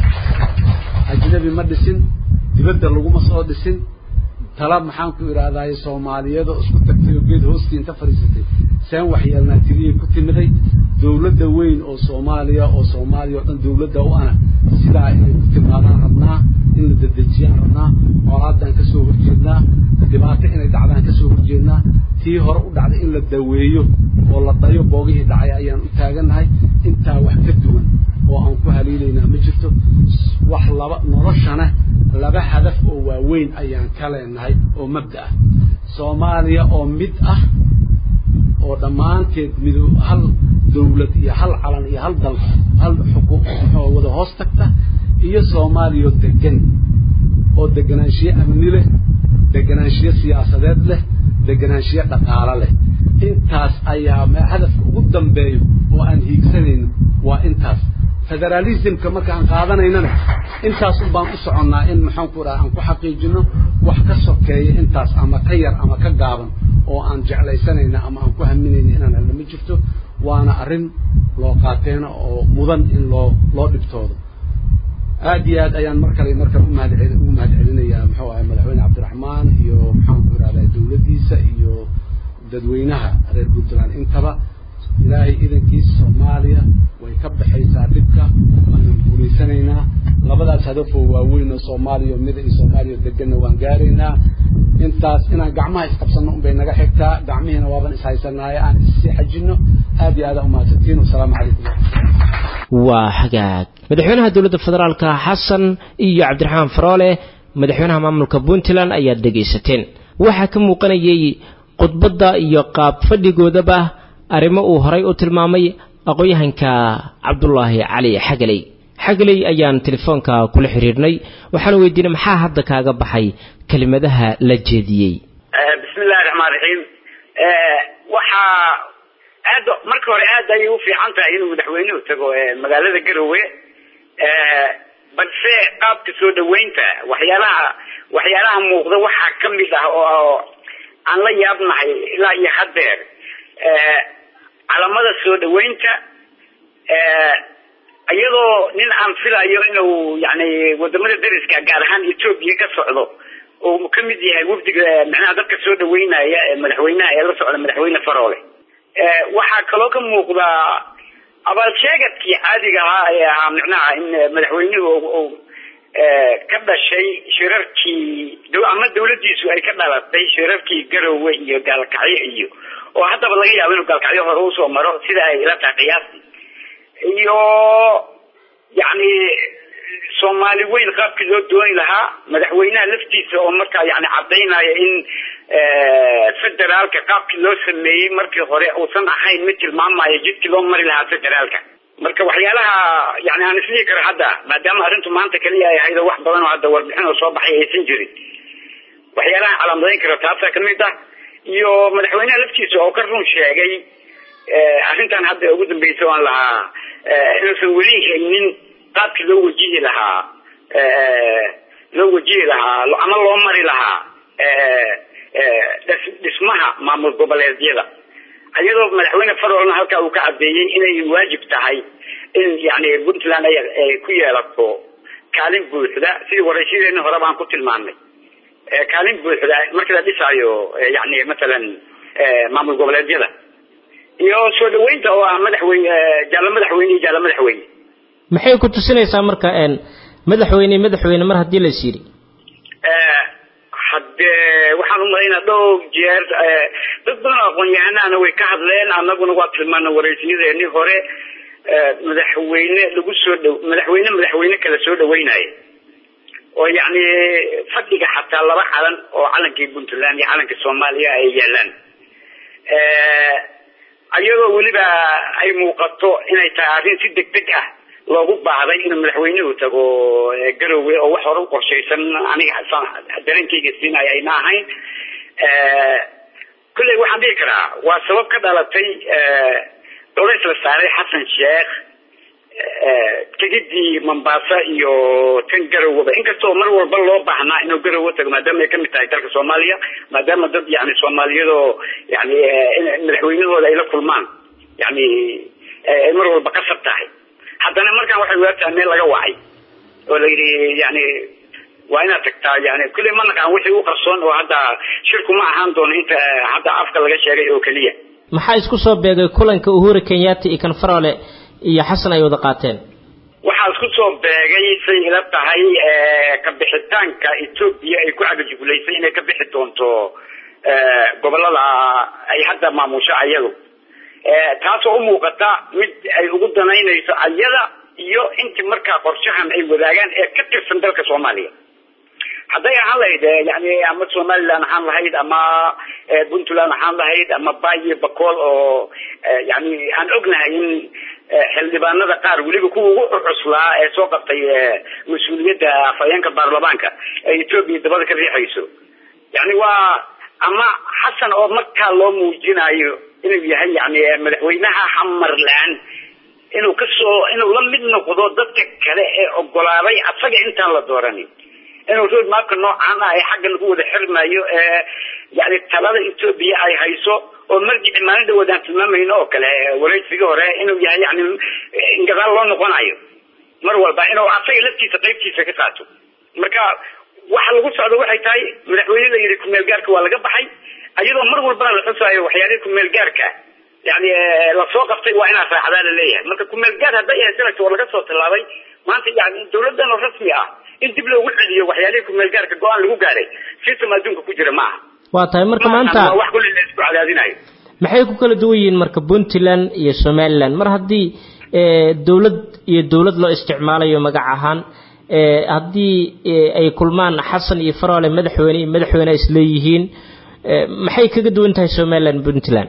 ajnabi ma dhisin dibadda laguma soo dhisin tala maxaan ku idhaahdaye soomaaliyadoo isku tagtay oo geed hoostii inta fadhiisatay seen waxyeelnaa tiriyay ku timiday dawladda weyn oo soomaaliya oo soomaaliya oo dhan dawladda u ana sidaa inay ku timaadaan rabnaa in la dedejiyaan rabnaa colaadaan ka soo horjeednaa dhibaato inay dhacdaan ka soo horjeednaa tii hore u dhacday in la daweeyo oo la dhayo boogihii dhacay ayaan u taagannahay intaa wax ka duwan oo aan ku haliilaynaa ma jirto wax laba noloshana laba hadaf oo waaweyn ayaan ka leenahay oo mabda ah soomaaliya oo mid ah oo dhammaanteed mido hal dawlad iyo hal calan iyo hal dal hal xuquuq muxuu wada hoos tagta iyo soomaaliya oo degan oo deganaanshiye amni leh deganaanshiye siyaasadeed leh deganaanshiye dhaqaalo leh intaas ayaa hadafka ugu dambeeyo oo aan hiigsanayno waa intaas federalismka markaan qaadanaynana intaas un baan u soconnaa in maxaan ku dhaha aan ku xaqiijino wax ka sokeeya intaas ama ka yar ama ka gaaban oo aan jeclaysanayna ama aan ku haminayna inaan helno ma jirto waana arrin loo qaateena oo mudan in loo loo dhibtoodo aad iyo aad ayaan mar kale mar kale umahad ugu mahad celinayaa muxuu ahay madaxweyne cabdiraxmaan iyo maxaan ku idhahdaa dawladdiisa iyo dadweynaha reer puntland intaba ilaahay idankiisa soomaaliya way ka baxaysaa dhibka waanan guulaysanaynaa labadaas hadafoo waaweyn oo soomaaliya mida iyo soomaaliya deganna waan gaaraynaa intaas inaan gacmaha isqabsanno unbay naga xigtaa gacmihiina waaban ishaysanaaye aan issii xajinno aad iyo aadaan umahadsantiin wasalaamu calaykum waa hagaag madaxweynaha dowladda federaalka xasan iyo cabdiraxmaan faroole madaxweynaha maamulka puntland ayaad dhegaysateen waxaa ka muuqanayay khudbadda iyo qaab fadhigoodaba arrimo uu horay u tilmaamay aqoon-yahanka cabdulaahi cali xagaley xagaley ayaan telefoonka kula xiriirnay waxaana weydiinay maxaa hadda kaaga baxay kelimadaha la jeediyey bismi illahi raxmaan raxiim waxaa aad marka hore aad ayay u fiican tahay inuu madaxweynuhu tago magaalada garowe balse qaabka soo dhaweynta waxyaalaha waxyaalaha muuqda waxaa kamid ah oo aan la yaabnahay ilaa iyo haddeer calamada soo dhaweynta iyadoo nin aan filayo inuu yani wadamada dariska gaar ahaan etoobiya ka socdo oo kamid yahay wafdiga micnaha dadka soo dhaweynaya madaxweynaha ee la socda madaxweyne faroole waxaa kaloo ka muuqda abaalsheegadkii caadiga ahaa ee ahaa micnaha in madaxweynuhu ka dhashay shirarkii ama dawladdiisu ay ka dhalatay shirarkii garowe iyo gaalkacyo iyo oo haddaba laga yaabo inuu gaalkacyo hore usoo maro sida ay ila tahay qiyaastii iyo yacni soomaali weyn qaabkii loo dooni lahaa madaxweynaha laftiisa oo markaa yani cadaynaya in federaalka qaabkii loo sameeyey markii hore uusan ahayn mid tilmaamayo jidkii loo mari lahaa federaalka marka waxyaalaha yani aan isdhihi karo hadda maadaama arrintu maanta kaliya ay ahayd oo wax badan oo hadda warbixin oo soo baxay aysan jirin waxyaalaha calaamadayn karo taasaa kamid ah iyo madaxweynaha laftiisa oo ka run sheegay arrintan hadda ugu dambeysa oan lahaa inuusan weli haynin qaabkii loo wajihi lahaa loo wajihi lahaa ama loo mari lahaa dhismaha maamul goboleedyada iyadoo madaxweyne farolna halkaa uu ka cadeeyey inay waajib tahay in yani puntland ay ku yeelato kaalin buuxda sidii waraysiyadeeni hore baan ku tilmaamnay kaalin buuxda markii la dhisaayo yani masalan maamul goboleedyada iyo soo dhaweynta oo ah madaxweyne jaalo madaxweyne iyo jaalo madaxweyne maxay ku tusinaysaa marka madaxweyne madaxweyne mar haddii lais yidhi haddee waxaan umalaynaa dhowr jeer dad badan oo aqoon-yahanahana way ka hadleen anaguna waa tilmaana waraysiyadeeni hore madaxweyne lagu soo dh madaxweyne madaxweyne kala soo dhaweynaya oo yacni fadhiga xataa laba calan oo calankii puntland iyo calankii soomaaliya ay yaalaan iyadoo weliba ay muuqato inay tahay arrin si deg deg ah loogu baahday inuu madaxweynuhu tago garowe oo wax hore u qorshaysan aniga dareenkayga siinaya ayna ahayn kulley waxaan dhihi karaa waa sabab ka dhalatay culays la saaray xasan sheekh tegidii mombasa iyo tan garoweba inkastoo mar walba loo baahnaa inuu garowe tago maadaama ay kamid tahay dalka soomaaliya maadaama dad yani soomaaliyadoo yani madaxweynahooda ay la kulmaan yani ay mar walba qasab tahay haddana markaan waxay waagtahay meel laga wacay oo la yidhi yani waa inaad tagtaa yani kulley ma naqaan wixii u qarsoon oo hadda shirku ma ahaan doono inta hadda afka laga sheegay oo keliya maxaa isku soo beegay kulanka uhuru kenyatta iyo kan farole iyo xasan ay wada qaateen waxaa isku soo beegay say ila tahay kabixitaanka etoobiya ay ku cagajugulaysay inay ka bixi doonto gobolada ay hadda maamusho ayadu taasoo u muuqata mid ay ugu danaynayso ayada iyo intii markaa qorshahan ay wadaagaan ee ka tirsan dalka soomaaliya hadday ahaan lahayd yani ama somaliland ahaan lahayd ama puntland ahaan lahayd ama bayo bacool oo yani aan ognahay in xildhibaanada qaar weliba kuwa ugu cuslaa ee soo qabtay mas-uuliyadda afhayeenka baarlamaanka ee etoobiya dabada ka riixayso yani waa ama xasan oo markaa loo muujinayo inuu yahay yani madaxweynaha xamarland inuu kasoo inuu la mid noqdo dadka kale ee ogolaaday asaga intaan la dooranin inuu road mapka noocaan ah ee xagga lagu wada xirmayo ee yani talada etoobiya ay hayso oo marjici maalin dhawood aan tilmaamayno oo kale waraysigii hore inuu yahay yani in gadaal loo noqonayo mar walba inuu asaga laftiisa qaybtiisa ka qaato marka waxa lagu socdo waxay tahay madaxweyne la yidhi kumeel gaarka waa laga baxay iyadoo mar walbana la xusaayo waxyaalihii kumeel gaarka yani lasoo qabtay waa inaad raacdaa laleeyahay marka kumeel gaar hadday ahay sanadka oo laga soo tallaabay maanta yani dawladan oo rasmi ah in dib loogu celiyo waxyaalihii kumeel gaarka go-aan lagu gaaray system adduunka ku jira maaha waa tahay marka maanta wax kulli la isku cadaadinayo maxay ku kala duwan yihiin marka puntland iyo somaliland mar haddii dawlad iyo dawlad loo isticmaalayo magac ahaan haddii ay kulmaan xasan iyo farole madaxweyne iyo madaxweyne isleeyihiin maxay kaga duwan tahay somaliland puntland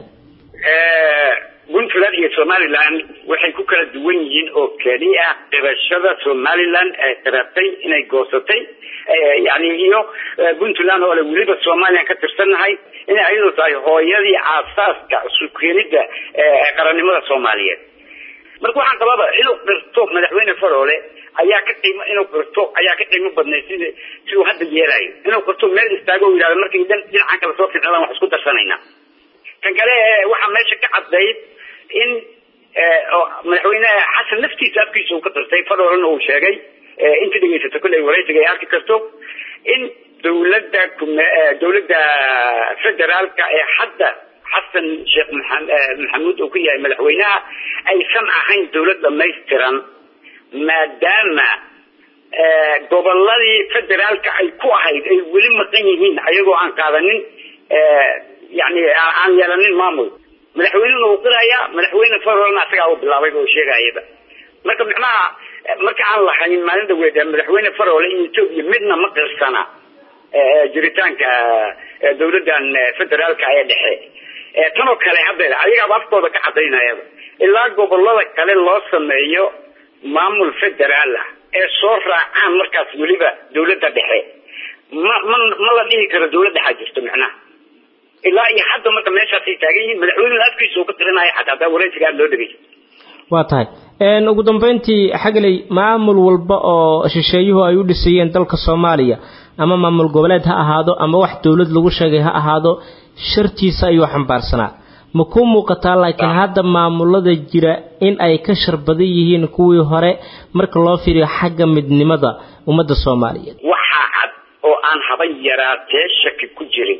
puntland iyo somaliland waxay ku kala duwan yihiin oo keliya qirashada somaliland ee qiratay inay goosatay yani iyo puntland oo le weliba somalilan ka tirsannahay inay ayadu tahay hooyadii aasaaska sukeenida qarannimada soomaaliyeed marka waxaan qababa inuu qirto madaxweyne farole ayaa ka qiimo inuu qirto ayaa ka qiimo badnay sid si uu hadda yeelayo inuu qirto meel istaago o yidhahdo markay dhinacan kala soo fiicnadaan wax isku darsanayna kan kale waxaa meesha ka caddayd in madaxweyne xasan laftiisa afkiisa uu ka qirtay farolena uu sheegay inta dhegeysato kolley waraysiga ay arki karto in dawladda dawladda federaalka ee hadda xasan sheekh maxamuud uu ku yahay madaxweynaha aysan ahayn dawlad dhamaystiran maadaama goboladii federaalka ay ku ahayd ay weli maqan yihiin ayagoo aan qaadanin yani aan yeelanin maamul madaxweynena uu qirayaa madaxweyne farolna asagaa u bilaabay oo sheegayaba marka micnaha marka aan lahayn maalin dhaweed madaxweyne farole iyo etoobiya midna ma qirsana jiritaanka dawladan federaalka ee dhexe tanoo kale hadda ayagaaba afkooda ka cadaynayaba ilaa gobolada kale loo sameeyo maamul federaal ah ee soo raacaan markaas weliba dawladda dhexe ma ma ma la dhihi karo dawlad dhexaa jirto micnaha ilaa iyo hadda marka meeshaasay taagan yihiin madaxweynuhu afkiisa uu ka qirinaya xataa hadaa wareysiga aada loo dhegeysa waa tahay ugu dambeyntii xagley maamul walba oo shisheeyuhu ay u dhisayeen dalka soomaaliya ama maamul goboleed ha ahaado ama wax dowlad lagu sheegay ha ahaado shartiisa ayuu xambaarsanaa ma ku muuqataa laakiin hadda maamulada jira in ay ka shar badan yihiin kuwii hore marka loo fiiriyo xagga midnimada ummadda soomaaliyeed waxaa cad oo aan haba yaraatee shaki ku jirin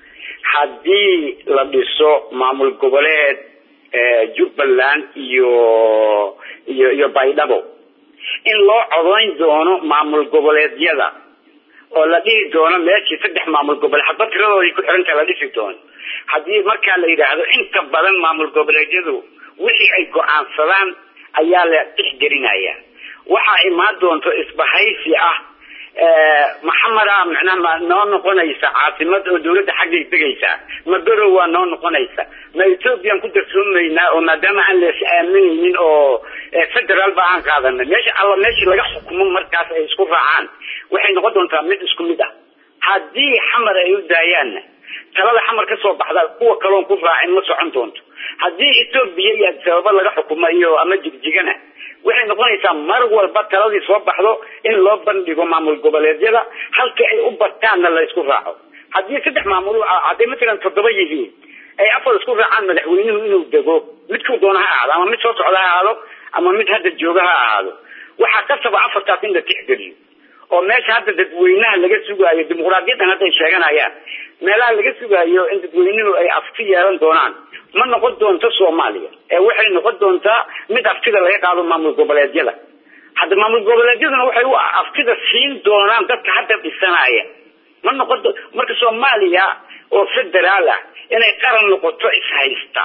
haddii la dhiso maamul goboleed jubbaland iyo iyo iyo baydhabo in loo codayn doono maamul goboleedyada oo la dhihi doono meeshii saddex maamul goboleed hadba tiradooday ku xirantaha la dhisi doono haddii markaa la yidhaahdo inta badan maamul goboleedyadu wixii ay go-aansadaan ayaa la tixgelinaya waxaa imaan doonto isbahaysi ah maxameda micnaha ma noo noqonaysa caasimad oo dawladda xaggay degaysaa ma berow waa noo noqonaysa ma ethoobiyan ku darsoomaynaa oo maadaama aan lees aaminaynin oo federaal ba aan qaadanay meesha alla meeshii laga xukumo markaas ay isku raacaan waxay noqon doontaa mid isku mid ah haddii xamar ay u daayaanna talada xamar ka soo baxda kuwa kaloon ku raacin ma socon doonto haddii etoobiya iyo sababo laga xukumo iyo ama jigjigana waxay noqonaysaa mar walba taladii soo baxdo in loo bandhigo maamul goboleedyada halkii ay u bartaanna la isku raaco haddii saddex maamul hadday matalan toddoba yihiin ay afar isku raacaan madaxweynuhu inuu dego midkuu doona ha ahaado ama mid soo socda ha ahaado ama mid hadda jooga ha ahaado waxaa kasaba afartaas in la tixgeliyo oo meesha hadda dadweynaha laga sugaayo dimuqraadiyadan hadda ay sheeganayaan meelaha laga sugaayo in dadweynuhu ay afti yeelan doonaan ma noqon doonto soomaaliya ee waxay noqon doontaa mid aftida laga qaado maamul goboleedyada hadda maamul goboleedyaduna waxay u aftida siin doonaan dadka hadda dhisanaya ma noqon marka soomaaliya oo federaal ah inay qaran noqoto ishaysta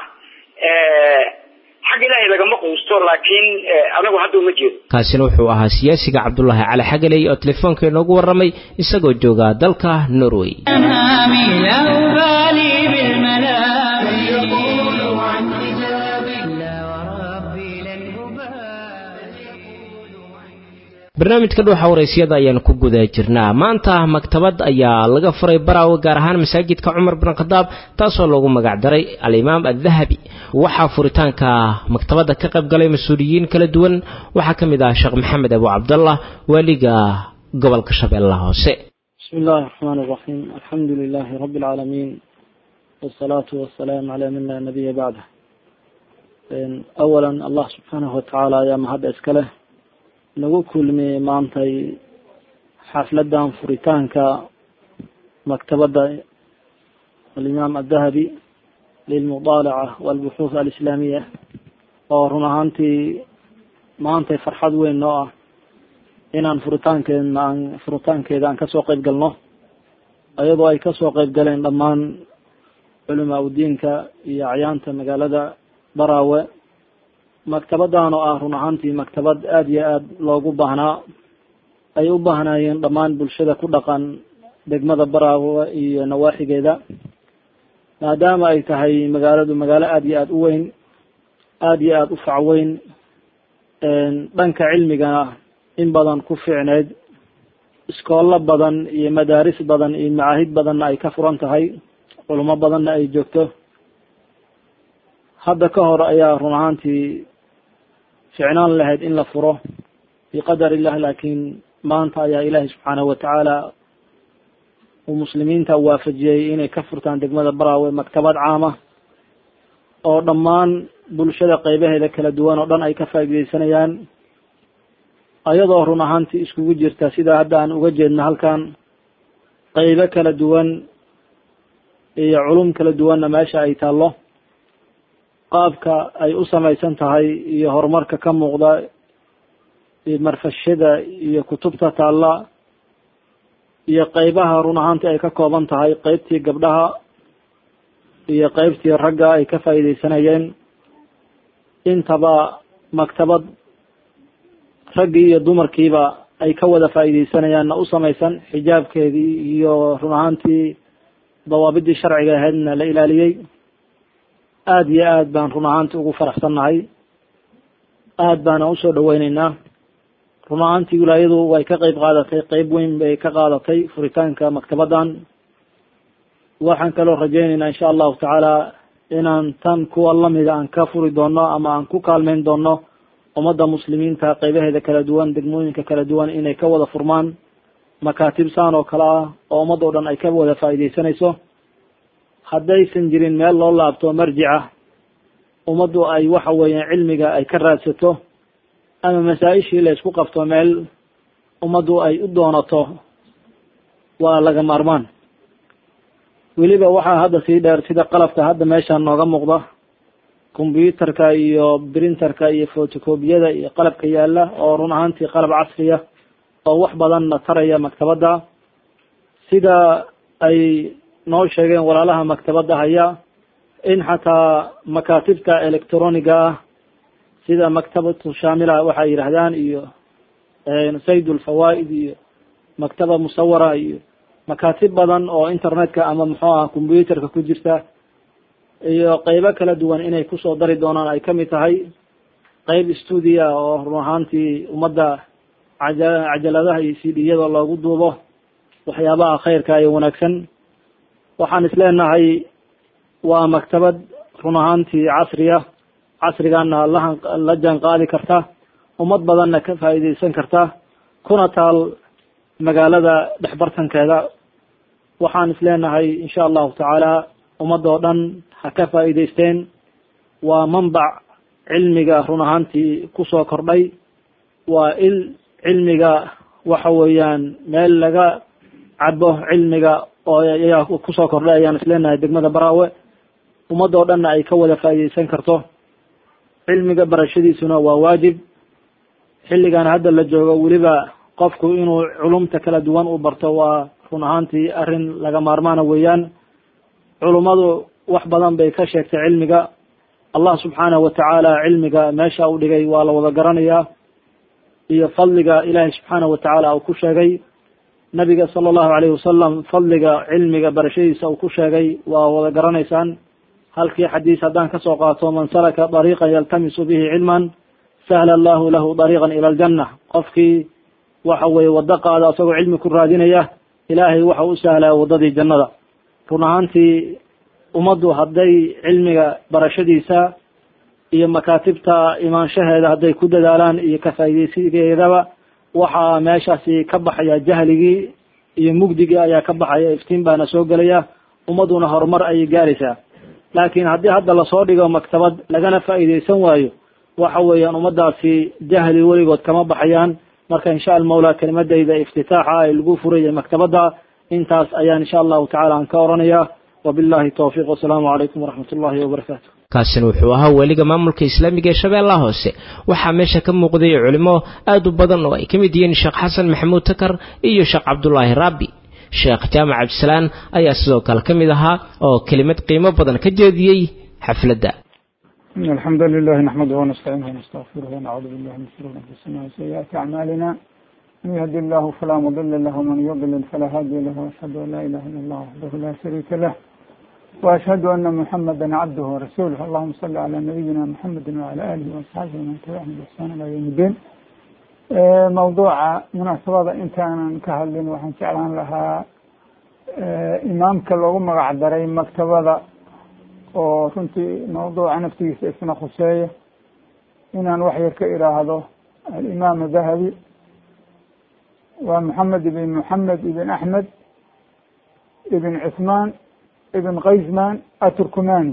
xag ilaahay lagama quusto laakiin anagu hadda uma jeedo kaasina wuxuu ahaa siyaasiga cabdulaahi cali xagaley oo telefoonka inoogu warramay isagoo jooga dalka norway barnaamijka dhuuxa waraysyada ayaanu ku guda jirnaa maanta maktabad ayaa laga furay baraawe gaar ahaan masaajidka cumar bin khadaab taasoo loogu magacdaray alimaam adahabi waxaa furitaanka maktabadda ka qayb galay mas-uuliyiin kala duwan waxaa ka mid ah sheekh maxamed abu cabdallah waaliga gobolka shabeellaha hoose bismi illahi raxmaan iraxiim alxamdu lilaahi rabbi alcaalamiin wasalaatu wasalaamu calaa man laa nabiya bacdah awalan allah subxaanahu watacaala ayaa mahadda iska leh nagu kulmiyey maantay xafladan furitaanka maktabadda alimaam adahabi lilmudaalaca walbuxuuth alislaamiya oo run ahaantii maantay farxad weyn noo ah inaan furitaankeedna aan furitaankeeda aan kasoo qeyb galno ayadoo ay kasoo qeyb galeen dhammaan culamaa udiinka iyo acyaanta magaalada baraawe maktabadan oo ah run ahaantii maktabad aada iyo aada loogu baahnaa ay u baahnaayeen dhammaan bulshada ku dhaqan degmada baraawe iyo nawaaxigeeda maadaama ay tahay magaaladu magaalo aada iyo aada u weyn aada iyo aada u facweyn dhanka cilmigana in badan ku fiicneyd iskoollo badan iyo madaaris badan iyo macaahid badanna ay ka furan tahay culimo badanna ay joogto hadda ka hor ayaa run ahaantii ficnaan lahayd in la furo biqadar illah laakiin maanta ayaa ilaahay subxaanahu watacaala uu muslimiinta waafajiyey inay ka furtaan degmada baraawe maktabad caama oo dhammaan bulshada qeybaheeda kala duwan oo dhan ay ka faaideysanayaan ayadoo run ahaantii iskugu jirta sida hadda aan uga jeedno halkan qeybo kala duwan iyo culum kala duwanna meesha ay taallo qaabka ay u samaysan tahay iyo horumarka ka muuqda iyo marfashada iyo kutubta taalla iyo qeybaha run ahaantii ay ka kooban tahay qeybtii gabdhaha iyo qeybtii ragga ay ka faa'iideysanayeen intaba maktabad raggii iyo dumarkiiba ay ka wada faa'iideysanayaanna u samaysan xijaabkeedii iyo run ahaantii dawaabidii sharciga ahaydna la ilaaliyey aada iyo aad baan run ahaantii ugu faraxsannahay aad baana usoo dhaweyneynaa run ahaantii wilaayadu way ka qeyb qaadatay qeyb weyn bay ka qaadatay furitaanka maktabaddan waxaan kaloo rajeyneynaa insha allahu tacaala inaan tan kuwa lamida aan ka furi doono ama aan ku kaalmeyn doono ummadda muslimiinta qeybaheeda kala duwan degmooyinka kala duwan inay ka wada furmaan makaatib saan oo kale ah oo ummad oo dhan ay ka wada faa'iideysanayso haddaysan jirin meel loo laabto marjica ummaddu ay waxa weeyaan cilmiga ay ka raadsato ama masaa-ishii la isku qabto meel ummaddu ay u doonato waa laga maarmaan weliba waxaa hadda sii dheer sida qalabka hadda meeshaan nooga muuqda combyuterka iyo printerka iyo photocopiyada iyo qalabka yaala oo run ahaantii qalab casriya oo wax badanna taraya maktabadda sida ay noo sheegeen walaalaha maktabadda haya in xataa makaatibta electroniga ah sida maktabatu shamila waxay yidhahdaan iyo sayd ulfawaa'id iyo maktaba musawara iyo makaatib badan oo internetka ama muxuu aha combyuterka ku jirta iyo qeybo kala duwan inay kusoo dari doonaan ay kamid tahay qeyb stuudia oo run ahaantii ummadda caja cajaladaha iyo c d-yada loogu duubo waxyaabaha khayrka iyo wanaagsan waxaan isleenahay waa maktabad run ahaantii casriya casrigaana la la jaan qaadi karta ummad badanna ka faa'iideysan karta kuna taal magaalada dhexbartankeeda waxaan isleenahay insha allahu tacaala ummadda oo dhan ha ka faa'iideysteen waa manbac cilmiga run ahaantii kusoo kordhay waa il cilmiga waxa weeyaan meel laga cabo cilmiga oo ayaa kusoo kordhay ayaan isleenahay degmada baraawe ummadda oo dhanna ay ka wada faa'iideysan karto cilmiga barashadiisuna waa waajib xilligan hadda la joogo weliba qofku inuu culumta kala duwan u barto waa run ahaantii arrin laga maarmaana weeyaan culummadu wax badan bay ka sheegtay cilmiga allah subxaanahu watacaala cilmiga meesha u dhigay waa la wada garanayaa iyo fadliga ilaahay subxaanahu watacaala uu ku sheegay nabiga sala allahu alayhi wasalam fadliga cilmiga barashadiisa uu ku sheegay waa wada garanaysaan halkii xadiis haddaan kasoo qaato man salaka dariiqan yaltamisu bihi cilman sahla allahu lahu dariiqan ila aljanna qofkii waxa weeye waddo qaada isagoo cilmi ku raadinaya ilaahay waxa u sahlaa waddadii jannada run ahaantii ummaddu hadday cilmiga barashadiisa iyo makaatibta imaanshaheeda hadday ku dadaalaan iyo kafaaideysigeedaba waxaa meeshaasi ka baxaya jahligii iyo mugdigii ayaa ka baxaya iftiin baana soo gelaya ummadduna horumar ayay gaaraysaa laakiin haddii hadda lasoo dhigo maktabad lagana faa'iideysan waayo waxa weeyaan ummaddaasi jahli weligood kama baxayaan marka insha almawla kelimadayda iftitaaxa ay lagu furaya maktabadda intaas ayaan insha allahu tacala aan ka oranaya wabillahi towfiiq wasalaamu calaykum waraxmat ullahi wabarakaatu kaasina wuxuu ahaa weliga maamulka islaamiga ee shabeellaha hoose waxaa meesha ka muuqday culimo aad u badan oo ay ka mid yihiin sheekh xasan maxamuud takar iyo sheekh cabdulaahi raabi sheekh jaamac cabdisalaan ayaa sidoo kale ka mid ahaa oo kelimad qiimo badan ka jeediyey xafladda إن الحمد لله نحمده ونستعينه ونستغفره ونعوذ بالله من شرور أنفسنا وسيئات أعمالنا من يهد الله فلا مضل له ومن يضلل فلا هادي له وأشهد أن لا إله إلا الله وحده لا شريك له وأشهد أن محمدا عبده ورسوله اللهم صل على نبينا محمد وعلى آله وأصحابه ومن تبعهم بإحسان إلى يوم الدين موضوع مناسبة أنت أنا كهلين وحن جعلان لها إمامك لوgu magac daray maktabada oo runtii mawduuca naftigiisa isna khuseeya inaan wax yar ka iraahdo alimaam dahabi waa moxamed ibn moxamed ibn axmed ibn cuثmaan ibn kaysman aturkumani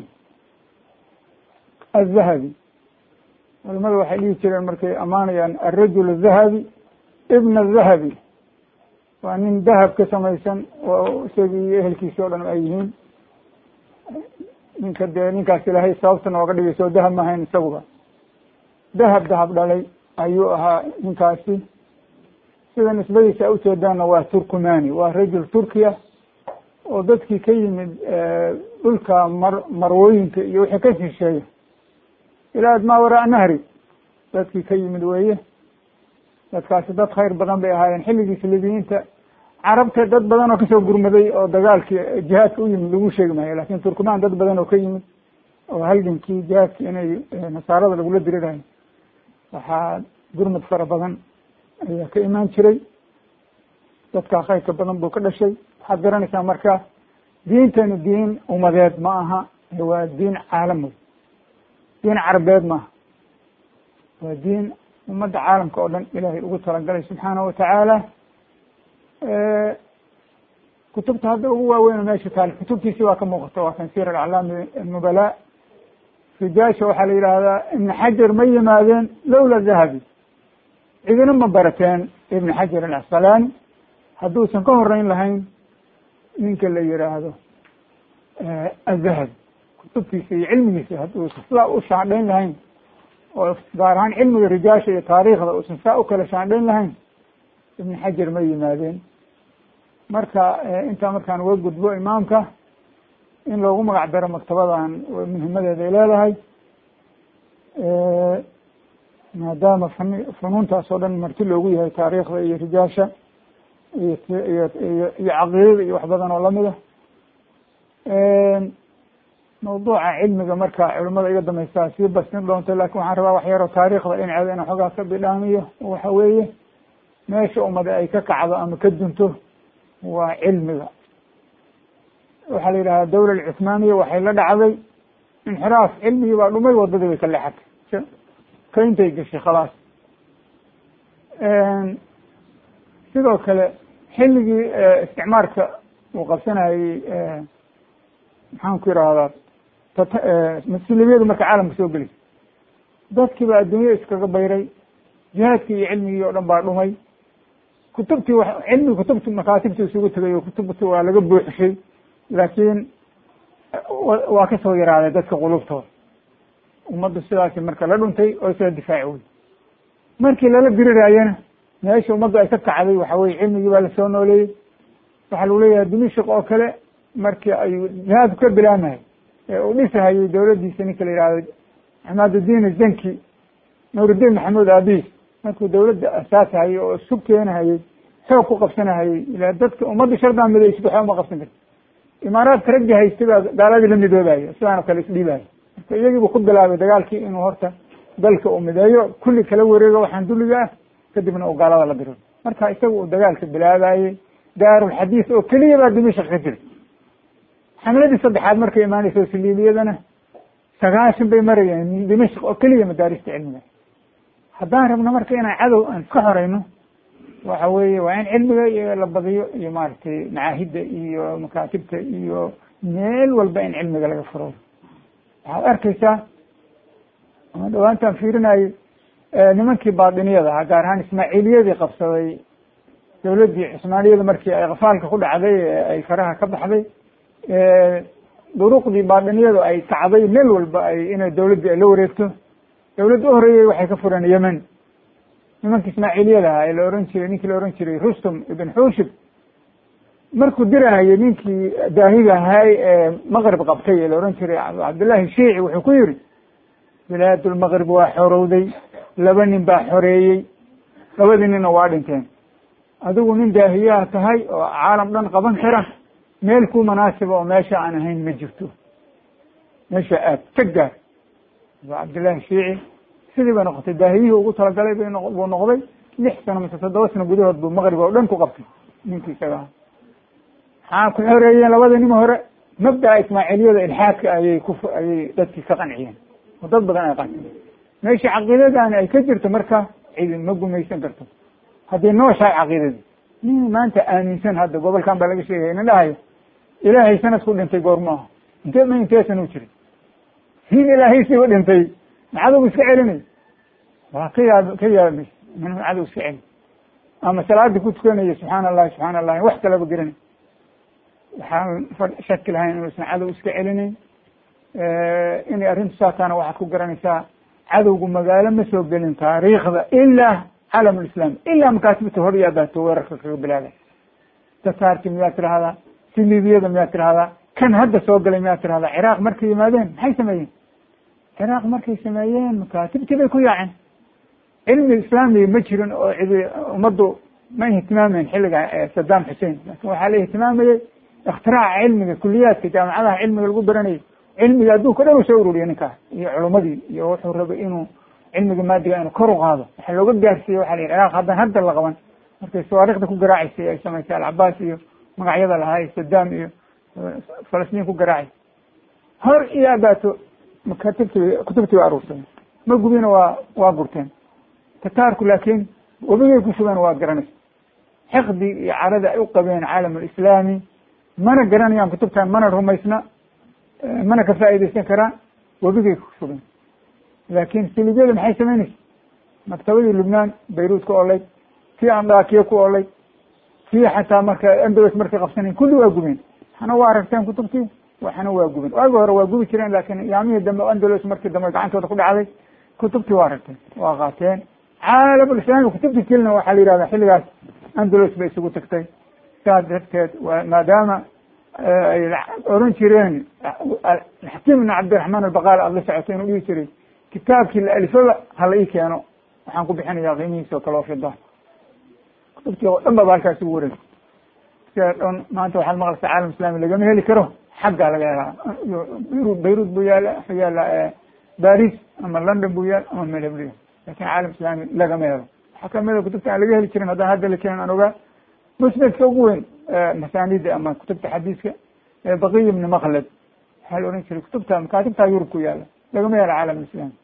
aلdahabi culamada waxay dhihi jireen markay amaanayaan alrajul الdahabi ibn الdahabi waa nin dahab ka samaysan oo isagii iyo ehelkiisa o dhan ay yihiin ninka dee ninkaas ilaahay sababta nooga dhigayso dahab mahayn isaguba dahab dahab dhalay ayuu ahaa ninkaasi sida nisbadiisa a ujeedaanna waa turkumani waa rajul turkiya oo dadkii ka yimid dhulka mar marwooyinka iyo wixii ka shisheeya ilaa maa waraa nahri dadkii ka yimid weeye dadkaasi dad khayr badan bay ahaayeen xilligii silibiyiinta carabta dad badan oo kasoo gurmaday oo dagaalkii jihaadka u yimid lagu sheegi maayo lakin turkumaan dad badan oo ka yimid oo halgankii jihaadki inay nasaarada lagula dirirayo waxaa gurmad fara badan ayaa ka imaan jiray dadkaa khayrka badan buu ka dhashay waxaad garanaysaa marka diintani diin umadeed ma aha waa diin caalam wey diin carabeed maaha waa diin ummadda caalamka oo dhan ilaahay ugu talagalay subxaanahu watacaala kutubta hadda ugu waaweyn meesha taal kutubtiisi waa ka muuqata waa kan sir alaclaami alnubala rijaasha waxaa la yidhaahdaa ibn xajar ma yimaadeen lowla dahabi cidina ma barateen ibn xajar alcasqalaani hadduusan ka horeyn lahayn ninka la yihaahdo azahabi kutubtiisa iyo cilmigiisa hadduusan sidaa u shaandhayn lahayn oo gaar ahaan cilmiga rijaasha iyo taariikhda uusan saa u kala shaandhayn lahayn ibn xajar ma yimaadeen marka intaa markaan uga gudbo imaamka in loogu magac daro maktabadan muhimadeeda ay leedahay maadaama fn funuuntaas oo dhan marti loogu yahay taariikhda iyo rijaasha iyo iyo iyo iyo caqiidada iyo wax badan oo lamid a mawduuca cilmiga marka culimada iga dambaysaa sii bastin doonto lakin waxaan rabaa wax yaroo taariikhda dhinaceeda inaan xoogaa ka bidhaamiyo waxa weeye meesha umada ay ka kacdo ama ka dunto waa cilmiga waxaa la yidhahdaa dawla alcuthmaaniya waxay la dhacday inxiraaf cilmigii baa dhumay wadadii bay ka leexatay kayntay gashay khalaas sidoo kale xilligii isticmaarka uu qabsanayey maxaan ku yidhahdaa muslimiyadu marka caalamka soo gelisay dadkii baa adduunya iskaga bayray jihaadkii iyo cilmigii oo dhan baa dhumay kutubtii w cilmigi kutubti makaatibtii isugu tegay oo kutubti waa laga buuxishay laakiin waa kasoo yaraaday dadka qulubtooda ummaddu sidaasi marka la dhuntay oo isla difaaci wey markii lala diriraayana meesha ummaddu ay ka kacday waxa weye cilmigii baa lasoo nooleeyey waxaa lagu leeyahay dimishik oo kale markii ay jihaadku ka bilaamahay ee uu dhisahayay dawladdiisa ninka la yihahdo axmadudiin zanki nuurudiin maxamuud aabis markuu dawladda asaasahayay oo isu keenahayey xoog ku qabsanahayey ila dadka ummadda shardaa midaysid waxba uma qabsan karti imaaraadka raggi haystay baa gaaladii la midoobayo sidaan oo kale isdhiibayo marka iyagiibu ku bilaabay dagaalkii inuu horta dalka uu mideeyo kulli kala wareego waxaan dulliga ah kadibna uu gaalada la diro marka isaga uu dagaalka bilaabayey daarulxadiis oo keliya baa dimashik ka jiray xamladii saddexaad markay imaanayso siliibiyadana sagaashan bay marayeen dimashik oo keliya madaarista cilmiga haddaan rabno marka inaan cadow aan iska xoreyno waxa weeye waa in cilmiga iyo la badiyo iyo maaragtay macaahidda iyo makaatibta iyo meel walba in cilmiga laga furo waxaad arkaysaa ama dhawaantaan fiirinayay nimankii baadiniyada ahaa gaar ahaan ismaaciiliyadii qabsaday dawladdii cusmaaniyada markii ay kafaalka ku dhacday ay faraha ka baxday duruqdii baadiniyadu ay kacday meel walba ay inay dawladdii ay la wareegto dawladda u horeeyey waxay ka fureen yemen nimanka ismaaciiliyada ahaa ee la oran jiray ninkii la oran jiray rustum ibn xushib markuu dirahayay ninkii daahiga ahay ee maqrib qabtay ee la oran jiray cabdullahi shiici wuxuu ku yiri bilaadulmaqrib waa xorowday laba nin baa xoreeyey labadii ninna waa dhinteen adigu nin daahiyaha tahay oo caalam dhan qaban kara meel ku munaasiba oo meesha aan ahayn ma jirto meesha aad ka gaar waa cabdillahi shiici sidii bay noqotay daahiyihii ugu talagalay bay buu noqday lix sano mise toddoba sano gudahood buu maqrib oo dhan ku qabtay ninkii isaga aha maxaa ku xoreeyeen labada nin hore mabda'a ismaaciiliyada ilxaadka ayay ku ayay dadkii ka qanciyeen oo dad badan ay qanciyeen meesha caqiidadaani ay ka jirto marka cidi ma gumaysan karto haddii nooshahay caqiidadii nin maanta aaminsan hadda gobolkan baa laga sheegaya nin dhahayo ilaahay sanadku dhintay goormo aha intee ma intee sana u jiray nin ilaahay siba dhintay ma cadow iska celinay waa ka yaab ka yaabay min cadow iska celi ama salaadii ku tukanaya subxaana allahi subxaana allahi wax kalaba garanay waxaan shaki lahayn inuusan cadow iska celinayn inay arrintu saataana waxaad ku garanaysaa cadowgu magaalo ma soo gelin taariikhda ilaa calam lislaam ilaa makaatibta hor iyo abaato weerarka kaga bilaabay tataarki miyaad tirahdaa silibiyada miyaad tirahdaa kan hadda soo galay miyaad tirahdaa ciraaq markay yimaadeen maxay sameeyeen ciraaq markay sameeyeen makaatibtii bay ku yaaceen cilmi islaamiga ma jirin oo cidi ummaddu ma ihtimaameyn xilliga saddam xussein laakin waxaa la ihtimaamayey ikhtiraca cilmiga kuliyaadka jaamacadaha cilmiga lagu baranayay cilmiga adduunka dhan uu soo ururiya ninkaas iyo culumadii iyo wuxuu rabay inuu cilmiga maadiga inuu kor u qaado waxaa looga gaarsiiyey waxa la yidhi ciraaq haddaan hadda la qaban markay sawaarikhda ku garaacaysay ay samaysay alcabaas iyo magacyada lahaa iyo saddam iyo falastiin ku garaacay hor iyo abaato makatibtii kutubtii waa aruursadeen ma gubina waa waa gurteen tataarku laakiin webigay ku shubeen waa garanaysa xiqdi iyo carada ay u qabeen caalam alislaami mana garanayaan kutubtan mana rumaysna mana ka faa'iidaysan karaan webigay ku shubeen laakin silibyada maxay samaynaysa maktabadii lubnaan bayruut ku olayd kii andakiya ku olayd kii xataa marka andalus markay qabsanayn kulli waa gubeen waxna waa aragteen kutubtii waxna waa guben waagi hore waa gubi jireen laakin yaamihii dambe andalus markii dambe gacantooda ku dhacday kutubtii waa aragteen waa qaateen caalamulislaami kutubtii kelina waxaa la yihahda xilligaas andalus bay isugu tagtay saas darteed maadaama ay oran jireen xakiim ibn cabdiraxmaan albaqaal aada la socotay inuu dhihi jiray kitaabkii la alifaba hala ii keeno waxaan ku bixinayaa qiimihiisa oo kale oo fida kutubtii oo dhan baba halkaas ugu wareeg sida dhan maanta waxaad maqlaysaa caalam islami lagama heli karo xaggaa laga helaa beirut beirut buu yaala wuxuu yaala baris ama london buu yaala ama meel hebl lakin caalam islami lagama helo waxaa kamida kutubta aan laga heli jirin haddaan hadda la keenin aan ogaa musnadka ugu weyn masanida ama kutubta xadiiska baqiy ibni maklad waxaa la ohan jiray kutubta makaatibta yurub ku yaala lagama helo caalam islami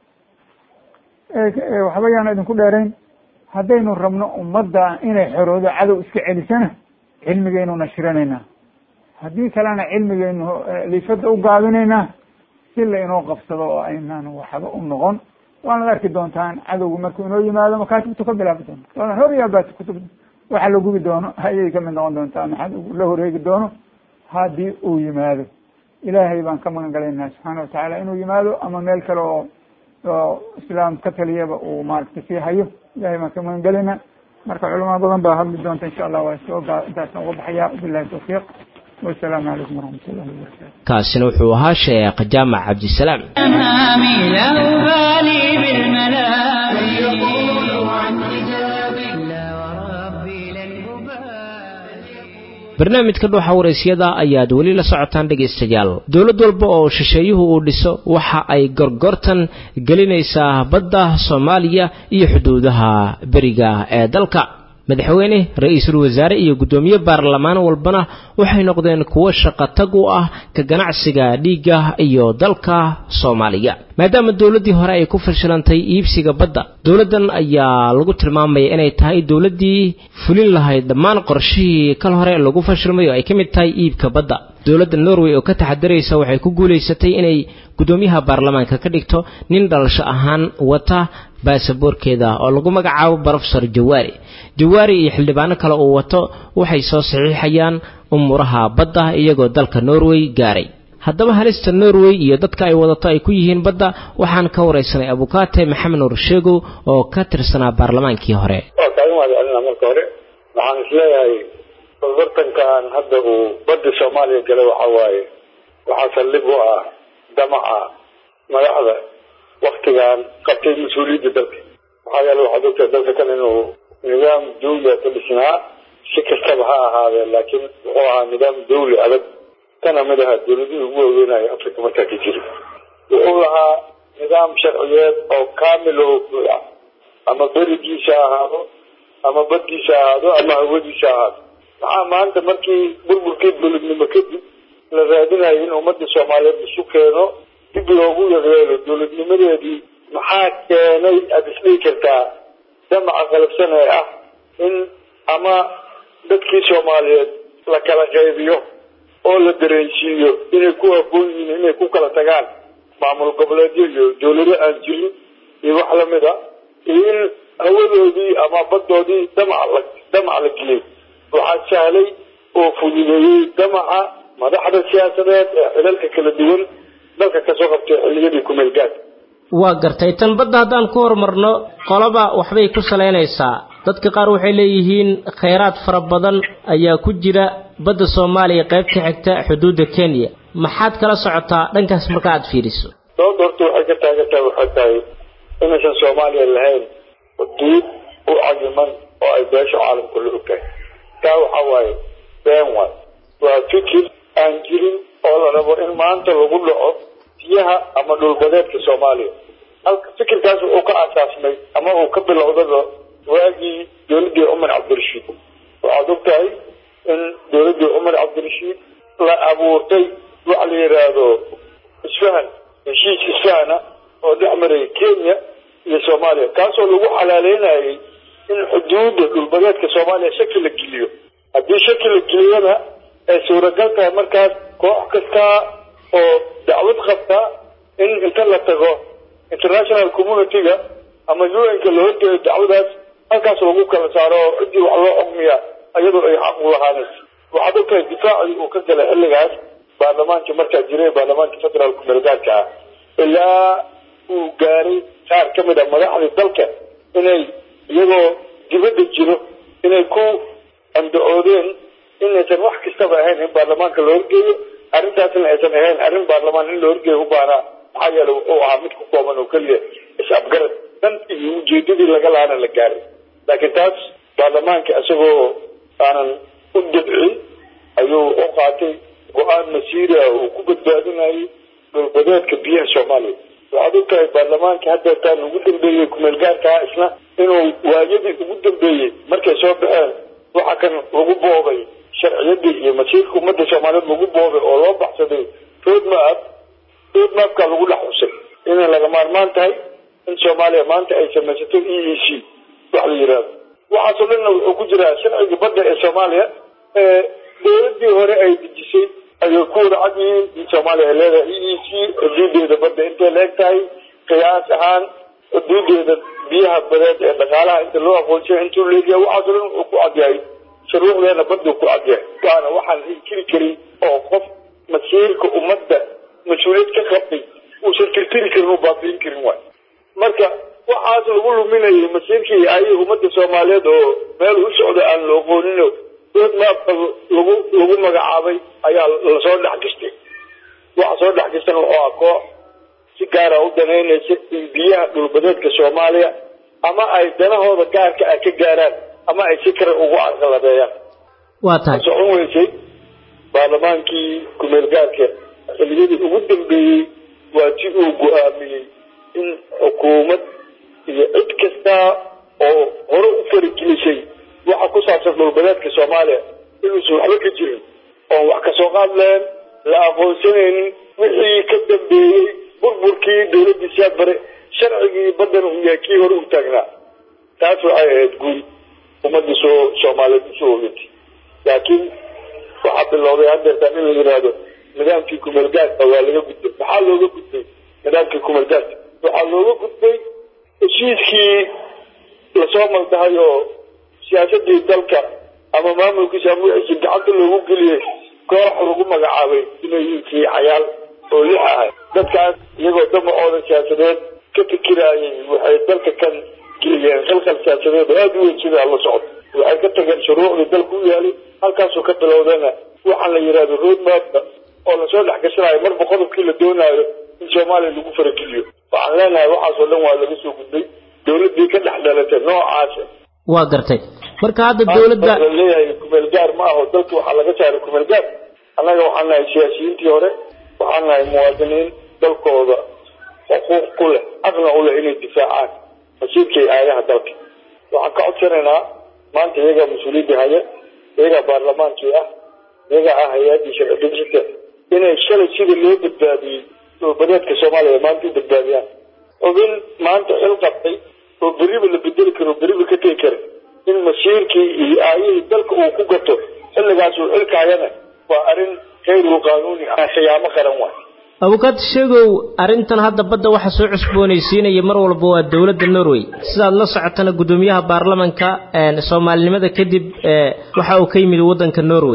waxba yaan idinku dheerayn haddaynu rabno ummadda inay xoroodo cadow iska celisana cilmigaynu nashirinaynaa haddii kalena cilmigaynu liifada u gaabinaynaa si la inoo qabsado oo aynaan waxba u noqon waanad arki doontaan cadowgu markuu inoo yimaado makaatibtu ka bilaabi doonto waana hor yaabaati kutub waxa la gubi doono ayay kamid noqon doontaa maxaa la horeegi doono haddii uu yimaado ilaahay baan ka magan galaynaa subxaana watacaala inuu yimaado ama meel kale oo oo islaam ka taliyaba uu maaragtay sii hayo ilahay baan ka magan galaynaa marka culama badan baa hadli doonta insha allah waa soo gaa intaasaan uga baxaya bilahi tawfiiq wasalaamu calaykum waraxmat ullahi wabarakatu kaasina wuxuu ahaa sheekh jaamac cabdisalaam أمامي لا أبالي بالملام يقول عن حجاب لا وربي لن أبالي barnaamijka dhuuxa waraysyada ayaad weli la socotaan dhegaystayaal dowlad walba oo shisheeyuhu uu dhiso waxa ay gorgortan gelinaysaa badda soomaaliya iyo xuduudaha beriga ee dalka madaxweyne ra-iisul wasaare iyo guddoomiye baarlamaan walbana waxay noqdeen kuwo shaqatag u ah ka ganacsiga dhiigga iyo dalka soomaaliya maadaama dowladdii hore ay ku fashilantay iibsiga badda dowladdan ayaa lagu tilmaamaya inay tahay dowladdii fulin lahayd dhammaan qorshihii kal hore lagu fashilmay oo ay ka mid tahay iibka badda dowladda norway oo ka taxadaraysa waxay ku guulaysatay inay guddoomiyaha baarlamaanka ka dhigto nin dhalasho ahaan wata baasaboorkeeda oo lagu magacaabo brofesor jawaari jawaari iyo xildhibaano kale uu wato waxay soo saxiixayaan umuuraha badda iyagoo dalka norway gaaray haddaba halista norway iyo dadka ay wadato ay ku yihiin badda waxaan ka waraysanay abukaate maxamed nuur sheegow oo ka tirsanaa baarlamaankii hore waa kaalin waad celina marka hore waxaan isleeyahay bartankan hadda uu badda soomaaliya galay waxa waaye waxaa saldhig u ah damaca madaxda waktigan qabtay mas-uuliyadda dalka maxaa yeele waxaad ogtahay dalka kan inuu nidaam dawli ku dhisnaa si kastaba ha ahaadee laakiin wuxuu ahaa nidaam dawli adag kana mid aha dawladihii ugu waaweynaya africa markaa ka jiri wuxuu lahaa nidaam sharciyeed oo kaamil oo buuxa ama berigiisa ahaado ama baddiisa ahaado ama hawadiisa ahaado maxaa maanta markii burburkii dowladnimo kadib la raadinayo in ummadda soomaaliyeed isu keeno dib loogu yeeyeelo dowladnimadeedii maxaa keenay aada isdhihi kartaa damaca qalabsan ee ah in ama dadkii soomaaliyeed la kala qaybiyo oo la dareensiiyo inay ku habboon yihiin inay ku kala tagaan maamul goboleedyo iyo dowlado aan jirin iyo wax lamid a iyo in hawadoodii ama baddoodii damac la damac la geliyay waxaa sahlay oo fududeeyey damaca madaxda siyaasadeed ee xilalka kala duwan dalka kasoo qabtay xilliyadii kumeelgaad waa gartay tan badda haddaan ku horumarno qolaba waxbay ku salaynaysaa dadka qaar waxay leeyihiin khayraad fara badan ayaa ku jira badda soomaaliya qaybta xigta xuduudda kenya maxaad kala socotaa dhankaas marka aad fiiriso sababta horta waxay ka taagantahay waxay tahay inaysan soomaaliya lahayn xuduud u cayiman oo ay beesha caalamku la ogtahay taa waxaa waaye been waay waa fikir aan jirin oo la rabo in maanta lagu dhaco biyaha ama dhulbadeedka soomaaliya halka fikirkaas wuxuu ka aasaasmay ama uu ka bilowdaba waagii dowladdii cumar cabdirashiid waxaad og tahay in dowladdii cumar cabdirashiid la abuurtay waxa la yidhaahdo isfahan heshiis isfahana oo dhex maray kenya iyo soomaaliya kaasoo lagu xalaaleynayay in xuduudda dhulbadeedka soomaaliya shaki la geliyo haddii shaki la geliyana ay suuragal tahay markaas koox kasta oo dacwad qabta in inta la tago international community-ga ama un-ka la horgeeyo dacwadaas halkaas lagu kala saaro oo ciddii wax loo xukmiya iyadoo ay xaq u lahaanayso waxaad og tahay difaacii uu ka galay xilligaas baarlamaankii markaa jiray baarlamaanka federaalku meelgaarka ah ilaa uu gaaray qaar ka mid a madaxdii dalka inay iyagoo dibadda jiro inay ku andacoodeen inaysan wax kastaba ahayn in baarlamaanka la horgeeyo arrintaasna aysan ahayn arrin baarlamaan in la horgeeyo u baanaa maxaa yeele wuxuu ahaa mid ku kooban oo keliya is-afgarad dan iyo ujeedadii laga lahaana la gaaray laakiin taas baarlamaanka isagoo aanan u dabcin ayuu u qaatay go-aan masiira uu ku badbaadinayay dhulbadeedka biyaha soomaaliya waxaad og tahay baarlamaanka haddeetaan ugu dambeeyey kumeelgaarkaa isna inuu waayadii ugu dambeeyey markay soo baxeen waxa kan lagu boobay sharciyadii iyo masiirka ummadda soomaaliyeed lagu boobay oo loo baxsaday roadmap roadmapka lagu dhex xusay inay laga maarmaan tahay in soomaaliya maanta ay samaysato e e c wax la yidhaahdo waxaasoo dhanna wuxuu ku jiraa sharciga badda ee soomaaliya ee dowladii hore ay dejisay ayay ku wada cad yihiin in soomaaliya ay leedahay e e c xuduudeeda badda intay la eg tahay qiyaas ahaan xuduudeeda biyaha badeed ee dhaqaalaha inta loo aqoonsaya intuu leegyahay waxaasoo dhan wuxuu ku cadyahay shuruucdeena baddu ku cadyahay waana waxaan inkiri karin oo qof masiirka ummadda mas-uuliyad ka qabtay uusan tirtiri karin oo baabi'in karin waay marka waxaas lagu luminayay masiirkii ayay ummadda soomaaliyeed oo meel u socda aan la aqoonino roadmapka lagu lagu magacaabay ayaa lasoo dhex gastay waxa soo dhex gastana wuxuu ah koox si gaara u danaynaysa in biyaha dhulbadeedka soomaaliya ama ay danahooda gaarka ah ka gaaraan ama ay si kale ugu carqaladeeyaan waa tahay socon weysay baarlamaankii kumeel-gaarka xiliyadii ugu dambeeyey waa si uu go-aamiyey in xukuumad iyo cid kasta oo hore u faragelisay waxa ku saabsan dhulbadeedka soomaaliya inuusan waxba ka jirin oon wax kasoo qaad lahayn la aqoonsanaynin wixii ka dambeeyey burburkii dowladdii siyaad bare sharcigii baddana uu yahay kii hore u taagnaa taas waxay ahayd guul ummadda soo soomaaliyeed usoo ogantay laakiin waxaa bilowday hadeertaan in la yidhaahdo nidaamkii kumeelgaadka waa laga gudbay maxaa looga gudbay nidaamkii kumeelgaadka waxaa looga gudbay heshiiskii lasoo maldahay oo siyaasadii dalka ama maamulkiisa ama wixiisi gacanta loogu geliyey koox lagu magacaabay inay yihiin cayaal oo lix ahay dadkaas iyagoo damacooda siyaasadeed ka fikiraayay waxay dalka kan geliyeen khalkhal siyaasadeed oo aada u weyn sida la socdo waxay ka tageen shuruucdii dalka u yaalay halkaasoo ka bilowdana waxaa la yidhahdo roadmapka oo lasoo dhex gashanayo marba qodobkii la doonaayo in soomaaliya lagu farageliyo waxaan leenahay waxaasoo dhan waa laga soo gudbay dowladdii ka dhex dhalatay noocaasa waa gartay marka hadda dowladda la leeyahay kumeel gaar ma aho dalka waxaa laga saaray kumeel gaar annaga waxaan nahay siyaasiyiintii hore waxaan nahay muwaadiniin dalkooda xuquuq ku leh aqna u leh inay difaacaan masiirkay aayaha dalka waxaan ka codsanaynaa maanta iyagaa mas-uuliyadda haya iyagaa baarlamaankii ah iyagaa ah hay-addii sharci dejinta inay shalay sida loo badbaadiyey dhulbadeedka soomaaliya maanta u badbaadiyaan xubin maanta xil qabtay oo beriba la bedeli karo beriba ka tegi kara in masiirkii iyo aayihii dalka uu ku gato xilligaas uu xilkaayana waa arrin khayru qaanuuni ah khiyaamo qaran waay abukaad sheegow arrintan hadda badda waxa soo cusboonaysiinaya mar walba waa dowladda norway sidaad la socotana guddoomiyaha baarlamanka soomaalinimada kadib waxa uu ka yimid waddanka norway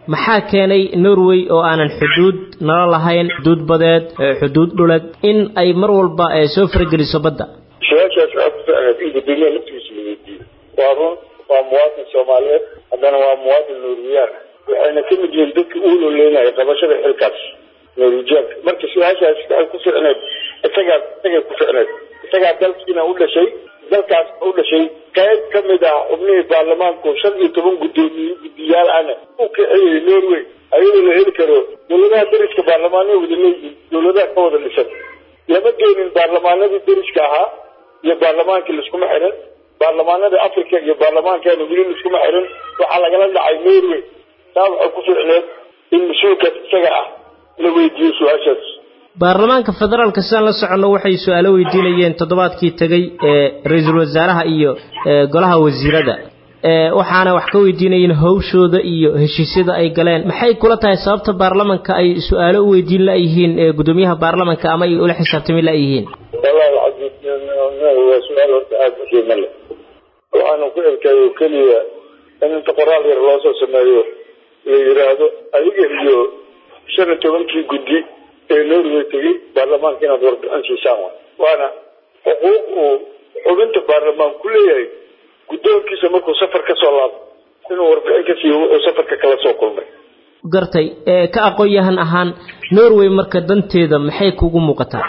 maxaa keenay norway oo aanan xuduud nala lahayn xuduud badeed xuduud dhuleed in ay mar walba soo farageliso badda su-aashaas waxaa ku ficneed in guddoomiyaha laftigiisa la weydiiyo waa run waa muwaadin soomaaliyeed haddana waa muwaadin norwiyaan waxayna ka mid yihiin dadka u ololeynaya qabashada xilkaas norwijiyaanka marka su-aashaas waxay ku ficneed isagaa isagay ku ficneed isagaa dalkiina u dhashay dalkaas u dhashay qayb ka mid ah xubnihii baarlamaanku shan iyo toban guddoomiye guddiyaal ahna u kaxeeyay norway ayadoo la heli karo dowladaha dariska baarlamaanay wada leeyihiin dowladaha ka wada dhisan lama keenin baarlamaanadii dariska ahaa iyo baarlamaankii laiskuma xirin baarlamaanada africa iyo baarlamaankeena weli laiskuma xirin waxaa lagala dhacay norway taa waxay ku ficneed in mas-uulkaas isaga ah la weydiiyo su-aashaas baarlamaanka federaalka sidaan la soconno waxay su-aalo weydiinayeen toddobaadkii tegey ee ra-iisul wasaaraha iyo golaha wasiirada waxaana wax ka weydiinayeen hawshooda iyo heshiisyada ay galeen maxay kula tahay sababta baarlamanka ay su-aalo u weydiin la-yihiin gudoomiyaha baarlamanka ama ay ula xisaabtami la-yihiin wallahi alcasiis waa su-aal horta aada u qiimo leh waxaanu ku erkay oo keliya in inta qoraal yar loosoo sameeyo la yiraahdo adiga iyo shan iyo tobankii guddi ee norway tegey baarlamaanka inaad warbixin siisaan wa waana xuquuq uu xubinta baarlamaan ku leeyahay guddoonkiisa markuu safar ka soo laabo inuu warbixin ka siiyo wuxuu safarka kala soo kulmay gartay ka aqoon-yahan ahaan norway marka danteeda maxay kugu muuqataa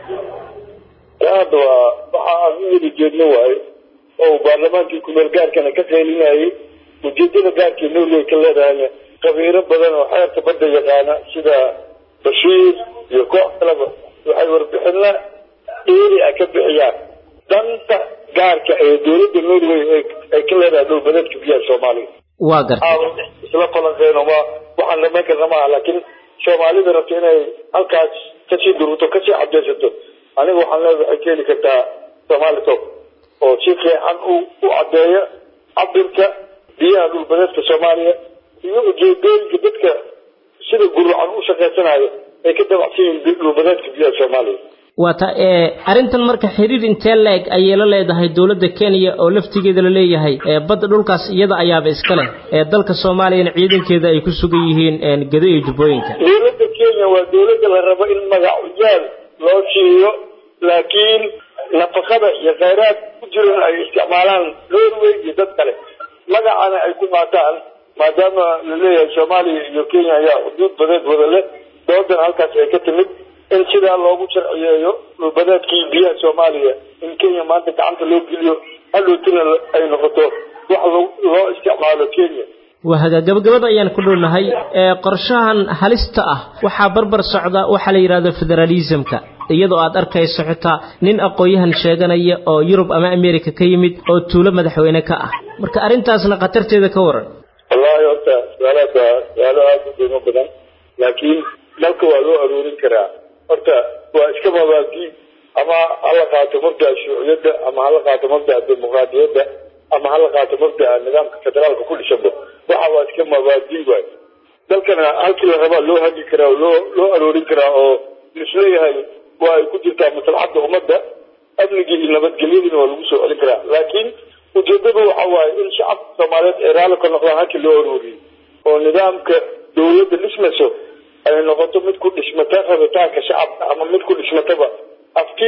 hadda waa waxa aan u wada jeedno waaye oo baarlamaankii kumeel gaarkana ka qeylinayay ujeedada gaarkii norway ka leedahayna qabiiro badan oo xeerka badda yaqaana sida bashiir iyo koox kaleba waxay warbixina dheeri ah ka bixiyaan danta gaarka ee dowladda norway ay ka leedahay dhulbadeedka biyaha soomaaliya waa gartay isla falanqeyno ma waxaan dhamayn karna maaha laakiin soomaalida rabta inay halkaas kasii dururto kasii cadeysato aniga waxaan leedahay waxay keeni kartaa somali top oo si fiican u u caddeeya cabirka biyaha dhulbadeedka soomaaliya iyo ujeedooyinka dadka sida gurucan u shaqaysanayo ay ka dabacsan yihiin dhulbadeedka biyaha soomaaliya waata arrintan marka xiriir intee la-eg ayay la leedahay dowladda kenya oo laftigeeda la leeyahay badda dhulkaas iyada ayaaba iska leh ee dalka soomaaliyana ciidankeeda ay ku sugan yihiin gedo iyo jubbooyinka dowladda kenya waa dowladda la rabo in magacuyaal loo siiyo laakiin nafaqada iyo khayraad ku jiran ay isticmaalaan norway iyo dad kale magacana ay ku qaataan maadaama la leeyahay soomaaliya iyo kenya ayaa xuduud badeed wada leh doodan halkaas ay ka timid in sidaa loogu sharciyeeyo dhulbadeedkii biyaha soomaaliya in kenya maanta gacanta loo geliyo hadhowtina ay noqoto wax loo isticmaalo kenya wahaga gabagabada ayaan ku dhownahay qorshahan halista ah waxaa barbar socda waxaa la yidhahdo federalismka iyadoo aad arkayso xitaa nin aqoon-yahan sheeganaya oo yurub ama america ka yimid oo tuulo madaxweyne ka ah marka arrintaasna khatarteeda ka waran wallahi horta su-aalahaas waa su-aalo aada u qiimo badan laakiin dalka waa loo aroorin karaa horta waa iska mabaadi ama hala qaato mabdaa shuuciyadda ama hala qaato mabdaa dimuqraadiyadda ama hala qaato mabdaa nidaamka federaalka ku dhisanba waxa waa iska mabaadi waay dalkana halkii la rabaa loo hagi karaa oo loo loo aroorin karaa oo lisleeyahay waa ay ku jirtaa maslaxadda ummadda amnigii iyo nabadgelyadina waa lagu soo celin karaa laakiin ujeedadu waxa waaye in shacabka soomaaliyeed ay raalli ka noqdaan halkii loo arooriyey oo nidaamka dawladda dhismayso ay noqoto mid ku dhishmata rabitaanka shacabka ama mid ku dhishmataba afti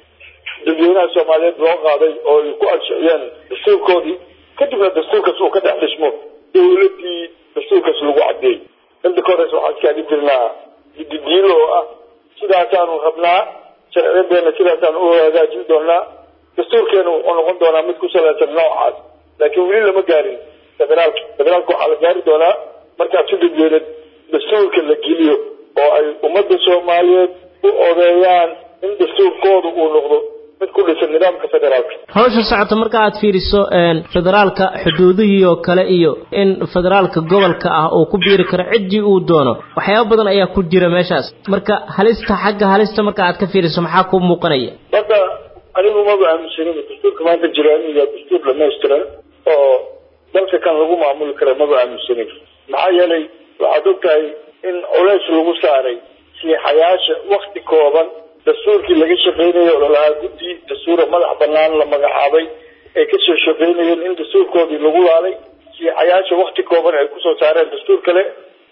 dadweynaha soomaaliyeed loo qaaday oo ay ku ansixiyeen dastuurkoodii kadibna dastuurkaas uu ka dhex dhismo dawladdii dastuurkaas lagu cadeeyey inta ka horeysa waxaan iskaagi jirnaa didiilo oo ah sidaasaanu rabnaa sharciyadeena sidaasaanu u hagaajin doonaa dastuurkeena wuxuu noqon doonaa mid ku salaysan noocaas laakiin weli lama gaarin federaalka federaalka waxaa la gaari doonaa markaas si dadweyne dastuurka la geliyo oo ay ummadda soomaaliyeed u odeeyaan in dastuurkooda uu noqdo mid ku dhisan nidaamka federaalka hawsha socota marka aad fiiriso federaalka xuduudihii oo kale iyo in federaalka gobolka ah uu ku biiri karo ciddii uu doono waxyaaba badan ayaa ku jira meeshaas marka halista xagga halista marka aad ka fiiriso maxaa kuu muuqanaya marka anigu maba aaminsanin dastuurka maanta jira inuu yahay dastuur dhamaystiran oo dalka kan lagu maamuli kara maba aaminsanin maxaa yeelay waxaad ogtahay in culays lagu saaray siixayaasha wakti kooban dastuurkii laga shaqeynayo oo lalahaa guddi dastuura madax banaan la magacaabay ay kasoo shaqeynayeen in dastuurkoodii lagu laalay siixayaasha wakti kooban ay kusoo saareen dastuur kale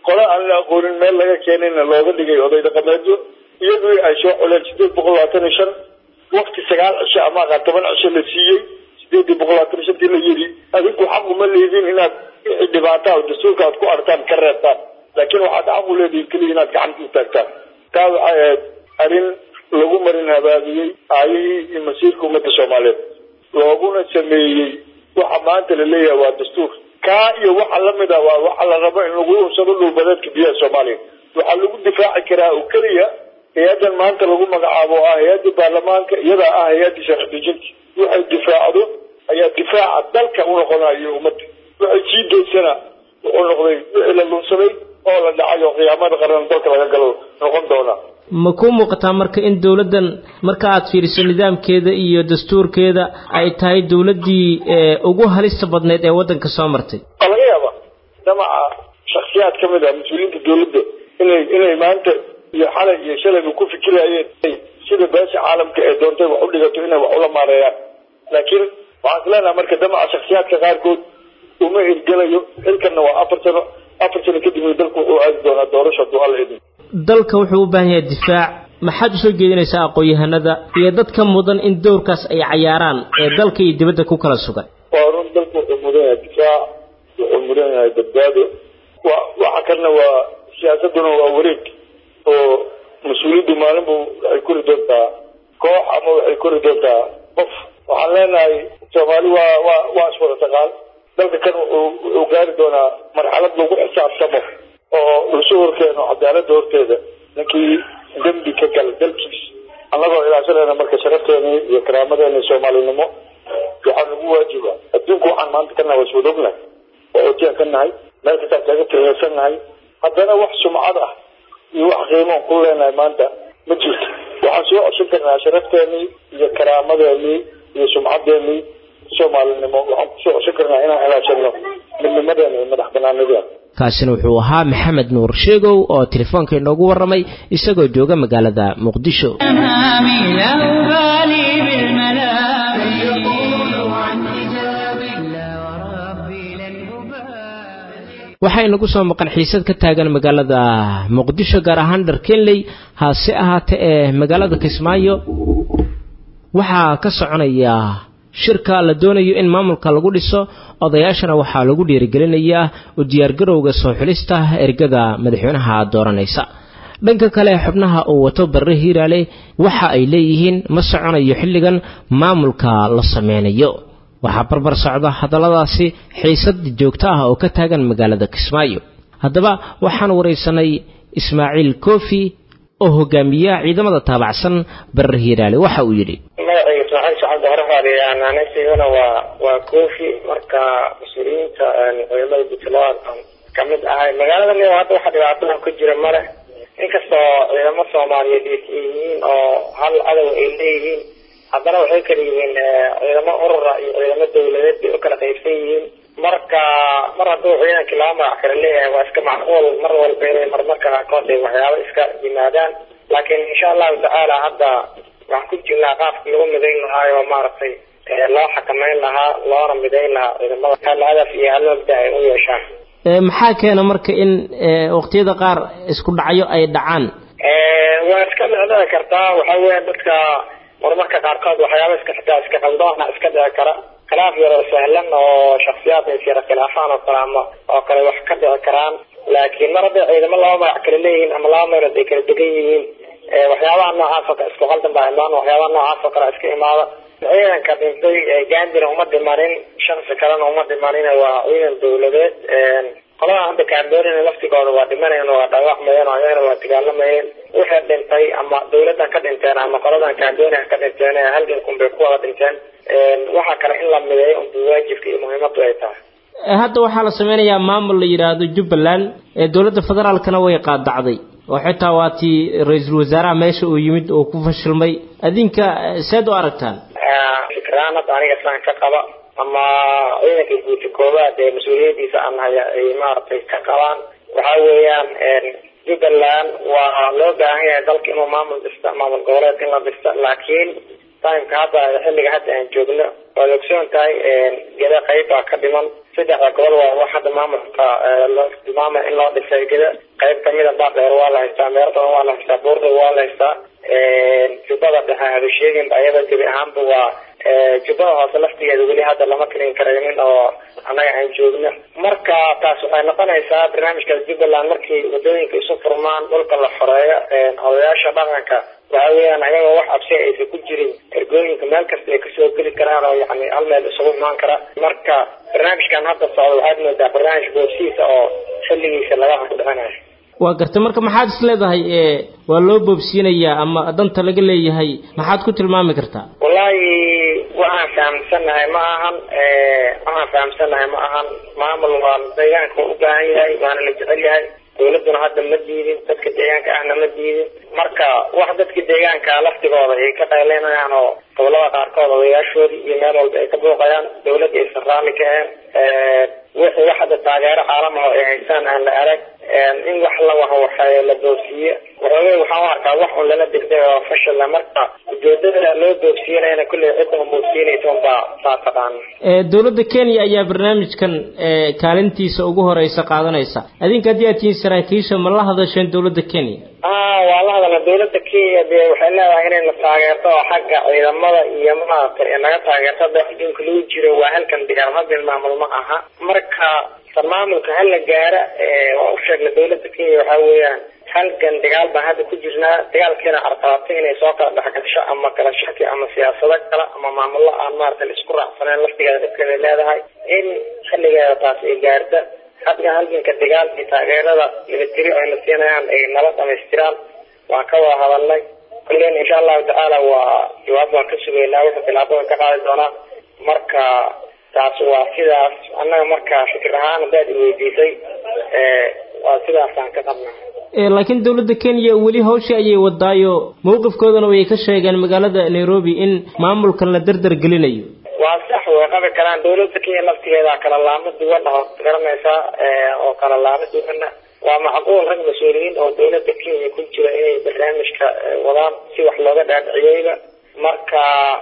qole aan la aqoonin meel laga keenayna looga dhigay oday dhaqameedyo iyagii ay soo coleen sideed boqol labaatan iyo shan wakti sagaal cisho ama aqaa toban cisho la siiyey sideedii boqol labaatan iyo shantii la yidhi adinku xaq uma leediin inaad wixii dhibaata o dastuurka aad ku artaan ka reebtaan laakiin waxaad xaq u leedihiin keliya inaad gacanta u taagtaan taa waxay ahayd arrin lagu marin habaabiyey aayihii iyo masiirka ummadda soomaaliyeed looguna sameeyey waxa maanta la leeyahay waa dastuur kaa iyo waxa lamid a waa waxa la rabo in lagu unsado dhulbadeedka biyaha soomaaliya waxaa lagu difaaci karaa oo keliya hay-addan maanta lagu magacaabo oo ah hay-adda baarlamaanka iyadaa ah hay-adda sharci dejinta waxay difaacdo ayaa difaaca dalka u noqonayo ummadda waxay sii daysana wuxuu noqday wixii la lunsaday oo la dhacay oo qiyaamada qaran dalka laga galo noqon doona ma kuu muuqataa marka in dowladdan marka aad fiiriso nidaamkeeda iyo dastuurkeeda ay tahay dowladdii ugu halista badneyd ee waddanka soo martay waa laga yaaba damaca shaksiyaad ka mid ah mas-uuliyiinta dowladda inay inay maanta iyo xalay iyo shalayba ku fikirayeen sida beesha caalamka ee doontay wax u dhigato inay wax ula maareeyaan laakiin waxaan is leenahay marka damaca shaksiyaadka qaarkood uma hirgelayo xilkanna waa afar sano afar sano kadibna dalku wuxuu aadi doonaa doorasho hadduu alla idin dalka wuxuu u baahan yahay difaac maxaad usoo jeedinaysaa aqoon-yahanada iyo dadka mudan in dowrkaas ay cayaaraan ee dalka iyo dibadda ku kala sugan waa run dalku wuxuu mudan yahay difaac wuxuu mudan yahay badbaado wa waxa kalena waa siyaasaduna waa wareeg oo mas-uuliyaddu maalinbu waxay kori doontaa koox ama waxay kori doontaa qof waxaan leenahay soomaali waa waa waa iswada taqaan dalka kan wuxuu wuxuu gaari doonaa marxalad lagu xisaabtamo oo lasu horkeeno cadaaladda horteeda ninkii dembi ka gala dalkiis annagoo ilaashanayna marka sharafteena iyo karaamadeena iyo soomaalinimo waxaa nagu waajiba adduunku waxaan maanta ka nahay waa iswada ognahay waa otiyan ka nahay meel kastaan kaga tireysan nahay haddana wax sumcad ah iyo wax qiimoon ku leenahay maanta ma jirto waxaan soo coshan karnaa sharafteenii iyo karaamadeenii iyo sumcaddeenii soomaalinimo waxaan kusoo coshan karnaa inaan ilaashano midnimadeena iyo madax banaanadeena kaasina wuxuu ahaa maxamed nuur sheegow oo telefoonka inoogu warramay isagoo jooga magaalada muqdisho أمامي لا أبالي بالملام يقول عن حجابي لا وربي لن أبالي waxaa inagu soo maqan xiisad ka taagan magaalada muqdisho gaar ahaan dharkenley hase ahaatee ee magaalada kismaayo waxaa ka soconaya shirka la doonayo in maamulka lagu dhiso odayaashana waxaa lagu dhiirigelinayaa u diyaargarowga soo xulista ergada madaxweynaha dooranaysa dhanka kale xubnaha uu wato barre hiiraale waxa ay leeyihiin ma soconayo xilligan maamulka la sameynayo waxaa barbar socda hadalladaasi xiisad joogto ah oo ka taagan magaalada kismaayo haddaba waxaan waraysanay ismaaciil kofi oo hogaamiya ciidamada taabacsan barre hiiraale waxa uu yidhi magacayga ismaaciil sacabdi horefaadiyaan anasigana waa waa kofi marka mas-uuliyiinta ciidamada puntland aan kamid ahay magaalada nio hadda waxa dhibaatadan ku jira male inkastoo ciidamo soomaaliyeed ay yihiin oo hal cadow ay leeyihiin haddana waxay kala yihiin ciidamo urura iyo ciidamo dawladeed bay u kala qaybsan yihiin marka mar hadduu ciidanka laba magac kala leeyahay waa iska macquul mar walba inay marmarka qaarkood ay waxyaabo iska yimaadaan laakiin insha allahu tacaala hadda waxaan ku jirnaa qaabkii lagu midayn lahaa oo maaragtay loo xakameyn lahaa loona midayn lahaa ciidamada hal hadaf iyo hal mabda ay u yeeshaan maxaa keena marka in waqtiyada qaar isku dhacyo ay dhacaan waa iska dhicdhici kartaa waxa weya dadka marmarka qaarkood waxyaaba iska xitaa iska qaldoona iska dhici kara khilaaf yaroo sahlan oo shaksiyaad is yara khilaafaan oo kale ama oo kale wax ka dhici karaan laakiin mar hadday ciidamo laba magac kala leeyihiin ama laba meelood ay kala degan yihiin waxyaabaha noocaas oo kale isku qaldan baa imaan waxyaabaha noocaas oo kale iska imaada ciidanka dhintay gaandina uma dhimanin shansi kalena uma dhimanin waa ciidan dawladeed qolada hadda kaambeerina laftigooda waa dhimanayeen waa dhaawacmayeen oo ayagana waa dagaalamayeen wixii dhintay ama dawladdan ka dhinteen ama qoladan kaambeeriha ka dhinteen halgankun bay ku wada dhinteen waxaa kale in la mideeyo unba waajibka iyo muhiimadu ay tahay hadda waxaa la sameynayaa maamul la yidhaahdo jubbaland ee dowladda federaalkana way qaadacday oo xitaa waa tii ra-iisul wasaaraha meesha uu yimid oo ku fashilmay adinka seed u aragtaan fikraan hadda aniga islaan ka qaba ama ciidanka guuta koowaad ee mas-uuliyadiisa aan haya ay maaragtay ka qabaan waxa weeyaan jubbaland waa loo baahan yahay dalka inuu maamul dhista maamul goboleed in la dhista laakiin timeka hadda xilliga hadda aan joogno waad ogsoon tahay geda qayb baa ka dhiman saddexda gobol waa wax hadda maamulka loo tilmaamay in loo dhisay geda qayb kamida baardheer waa la haystaa meelo badan waa la haystaa buurda waa la haystaa jubbada dhexe haba sheegin ayada gebi ahaanba waa jubbada hoose laftigeeda weli hadda lama kelin karaynin oo annaga aan joogno marka taas waxay noqonaysaa barnaamijka jubbaland markii wadooyinka isu furmaan dhulka la xoreeyo odayaasha dhaqanka waxa weeyaan ayagoo wax absi aysan ku jirin ergooyinka meel kasta ay kasoo geli karaan oo yani hal meel isugu imaan kara marka barnaamijkan hadda socda waxaad moodaa barnaamij boobsiisa oo xilligiisa laga hordhicinayo waa gartay marka maxaad is leedahay waa loo boobsiinayaa ama danta laga leeyahay maxaad ku tilmaami kartaa wallaahi waxaan fahamsanahay ma ahan waxaan fahamsanahay ma ahan maamul waa deegaanka u baahan yahay waana la jecel yahay dawladuna hadda ma diidin dadka deegaanka ahna ma diidin marka wax dadka deegaanka laftigooda ay ka qayleynayaan oo gobolada qaarkood odayaashoodii iyo meel walba ay ka booqayaan dawladda aysan raalli ka ahayn wixii wax hadda taageero caalamaha ay haystaan aan la arag in wax la waho waxay la boobsiiye waxoogay waxaan u arkaa wax un lala degday oo fashila marka ujeedada loo boobsiinayana kulley cidda boobsiinaysa unbaa saa taqaana dowladda kenya ayaa barnaamijkan kaalintiisa ugu horeysa qaadanaysa adinka haddii aad tihiin saraakiisha ma la hadasheen dowladda kenya ah waa la hadalna dawladda kenya dee waxay leedahay inayna taageerto oo xagga ciidamada iyo maaragtay naga taageerto hadda adduunka lagu jiro waa halkan digaal hadin maamul ma aha marka maamulka hala gaara waa u sheegna dawladda kenya waxa weeyaan halgan dagaal baan hadda ku jirnaa dagaalkeena carqalatay inay soo kala dhexgasho ama kala shaki ama siyaasado kale ama maamullo aan maaragtay laisku raacsaneen laftigeeda dhibkeeda leedahay in xilligeeda taas ay gaarta hadda halganka dagaal iyo taageerada military oo ayna siinayaan ay nala dhamaystiraan waan ka wada hadalnay kulleyna insha allahu tacaala waa jawaab waan ka sugaynaa wuxuu tilaabadan ka qaadi doonaa marka taas waa sidaas annaga marka fikir ahaan haddaad iweydiisay waa sidaasaan ka qabnaa laakiin dowladda kenya weli hawshii ayay wadaayo mowqifkoodana way ka sheegeen magaalada nairobi in maamulkan la dardar gelinayo waa sax way qabi karaan dawladda kenya laftigeeda kala laamo duwan oo garanaysaa oo kala laamo duwana waa macquul rag mas-uuliyiin oo dawladda kenya ku jira inay barnaamijka wadaan si wax looga dhaadhiciyeyba marka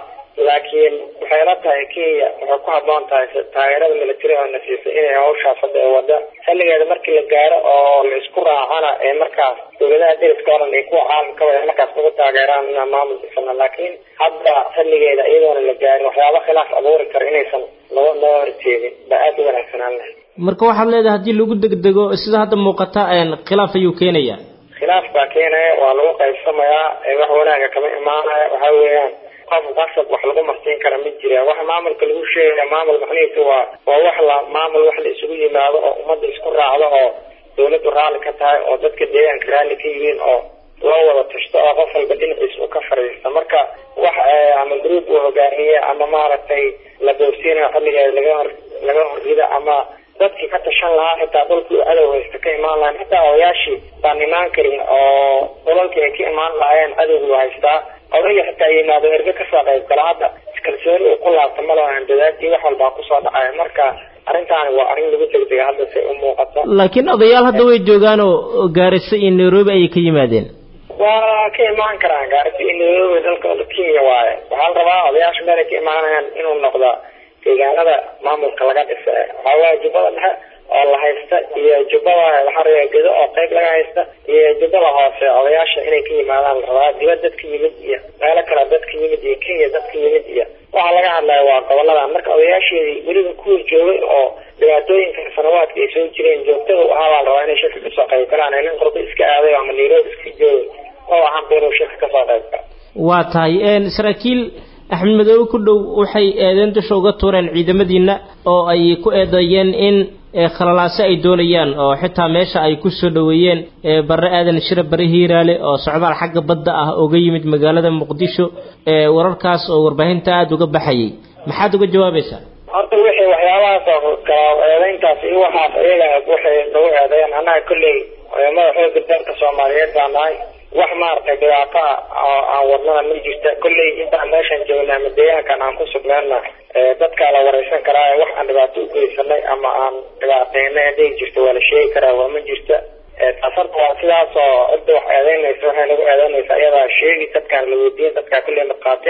laakiin waxay la tahay kenya waxay ku haboon tahay taageerada military oo na siisay inay hawshaas hadda ay wada xilligeeda markii la gaaro oo la isku raacana ee markaas dawladaha deriska o dhan ay kuwa caalamkaba ay markaas ugu taageeraan inaan maamul dhisana laakiin hadda xilligeeda iyadoona la gaarin waxyaaba khilaaf abuuri kara inaysan loo loo horjeedin ba aada u wanaagsanaan lahay marka waxaad leedahay haddii lagu degdego sida hadda muuqata khilaaf ayuu keenaya khilaaf baa keenaya waa lagu qaybsamayaa wax wanaaga kama imaanaya waxa weeyaan qof qasab wax lagu marsiin kara ma jira waxa maamulka lagu sheegaya maamul macnihiisu waa waa wax la maamul wax la isugu yimaado oo ummadda isku raacdo oo dawladdu raalli ka tahay oo dadka deegaanka raalli ka yihiin oo loo wada tashto oo qof walba dhinaciisa uu ka fadhiista marka wax ama group uu hogaamiye ama maaragtay la boobsiinayo xilligeeda laga hor laga horrida ama dadkii ka tashan lahaa xitaa dhulkii cadow haysta ka imaan lahayn xitaa odayaashii baan imaan karin oo dhulalkii ay ka imaan lahaayeen cadowgu haystaa odayga xitaa yimaado erge kasoo qayb gala hadda iskalsooni uu ku laabta malahan dadaadii wax walbaa kusoo dhacaya marka arrintaani waa arrin lagu degdega hadda say u muuqato laakiin odayaal hadda way joogaan oo gaarisa iyo nairobi ayay ka yimaadeen waa ka imaan karaan gaarisa iyo nairobi dalka kenya waaye waxaa la rabaa odayaasha meel ay ka imaanayaan inuu noqda deegaanada maamulka laga dhisa waxaa waaya jubbada dhexe oo la haysta iyo jubbada waxaa gedo oo qayb laga haysta iyo jubbada hoose odayaasha inay ka yimaadaan la rabaa dibad dadka yimid iyo meelo kale dadka yimid iyo kenya dadka yimid iyo waxaa laga hadlaya waa goboladan marka odayaasheedii weliba kuwa joogay oo dhibaatooyinka sanawaadka ay soo jireen joogtada u ahaa baa la rabaa inay shirka kasoo qayb galaan nin qurbo iska aaday ama nairobi iska joogay oo ahaan inuu shirka kasoo qayb galo waa tahay saraakiil axmed madoobe ku dhow waxay eedeen dusha uga tuureen ciidamadiina oo ay ku eedeeyeen in khalalaase ay doonayaan oo xitaa meesha ay ku soo dhoweeyeen barre aadan shire bare hiiraale oo socdaal xagga badda ah uga yimid magaalada muqdisho wararkaas oo warbaahinta aada uga baxayay maxaad uga jawaabaysaa horta wixii waxyaabahaas oo kala eedeyntaas iyo waxaas iyaga waxay nagu eedeeyeen annaga kolley ciidamada xooga dalka soomaaliyeed baa nahay wax maaragtay dhibaato ah oo aan wadnana ma jirta kolley intaan meeshan joognaa ama deegaankan aan ku sugneenna dadkaa la wareysan karaa wax aan dhibaato u geysanay ama aan dhibaateynay hadday jirto waa la sheegi karaa waa ma jirta taas horta waa sidaas oo cidda wax eedeynaysa waxay nagu eedeynaysa iyadaa sheegi dadkaan la weydiin dadkaa kolley markhaati ah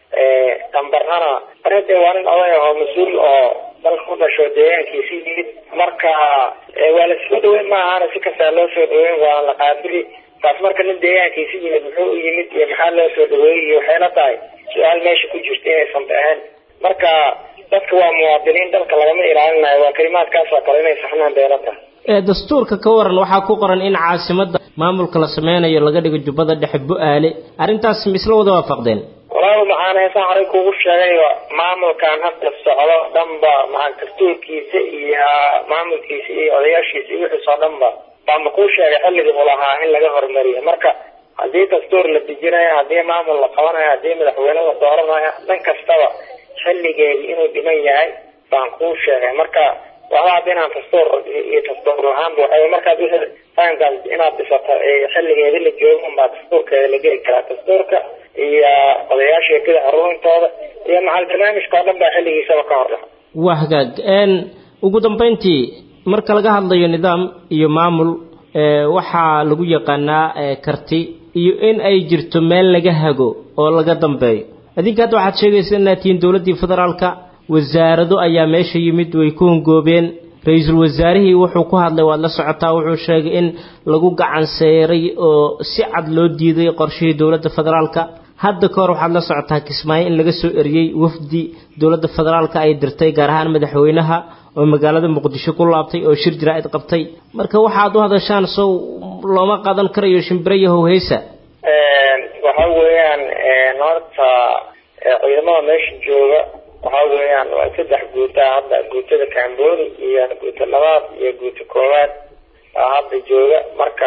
dambarnana barade waa nin oday ahoo mas-uul oo dalka u dhasho deegaankiisi yimid marka waa la soo dhaweyn ma ahana si kastaa loo soo dhaweyn waana la qaabili taas marka nin deegaankiisi yimid muxuu u yimid iyo maxaa loo soo dhaweeyey iyo waxayla tahay su-aal meesha ku jirta inaysan ahayn marka dadka waa muwaadiniin dalka lagama ilaalinayo waa kalimaadkaas oo kale inay saxnaan beelata ee dastuurka ka waran waxaa ku qoran in caasimadda maamulka la sameynayo laga dhigo jubbada dhexe bu-aale arrintaas ma isla wada waafaqdeen walaal maxaan heesaan horey kugu sheegay maamulkan hadda socdo dhanba maxaa dastuurkiisa iyo maamulkiisa iyo odayaashiisa iyo wixiis oo dhanba baama kuu sheegay xilligii u lahaa in laga horumariyo marka haddii dastuur la dejinayo haddii maamul la qabanayo haddii madaxweyne la dooranayo dhan kastaba xilligeedii inuu dhiman yahay baan kuu sheegay marka waxba hadda inaan dastuur iyo dastuur lahaanba waxay markaad wixii fahamkaas inaad dhisato xilligeedi la joogo unbaa dastuurkeeda la geli karaa dastuurka iyo odayaasha gida aruurintooda iyo macal barnaamijka oo dhan baa xilligiisaba ka hor dhaca waa hagaag n ugu dambeyntii marka laga hadlayo nidaam iyo maamul waxaa lagu yaqaanaa karti iyo in ay jirto meel laga hago oo laga dambeeyo adinka hadda waxaad sheegaysa inaad tihiin dowladdii federaalka wasaarado ayaa meesha yimid way ku hongoobeen ra-iisul wasaarihii wuxuu ku hadlay waad la socotaa wuxuu sheegay in lagu gacan seeray oo si cad loo diiday qorshihii dowladda federaalka hadda ka hor waxaad la socotaa kismaayo in laga soo eriyey wafdi dowladda federaalka ay dirtay gaar ahaan madaxweynaha oo magaalada muqdisho ku laabtay oo shir jaraa'id qabtay marka waxaad u hadashaan sow looma qaadan karayo shimbiro iyo howheysa waxa weeyaan horta ciidamada meesha jooga waxa weeyaan waa saddex guuta hadda guutada cambooni iyo guuta labaad iyo guuta koowaad aa hadda jooga marka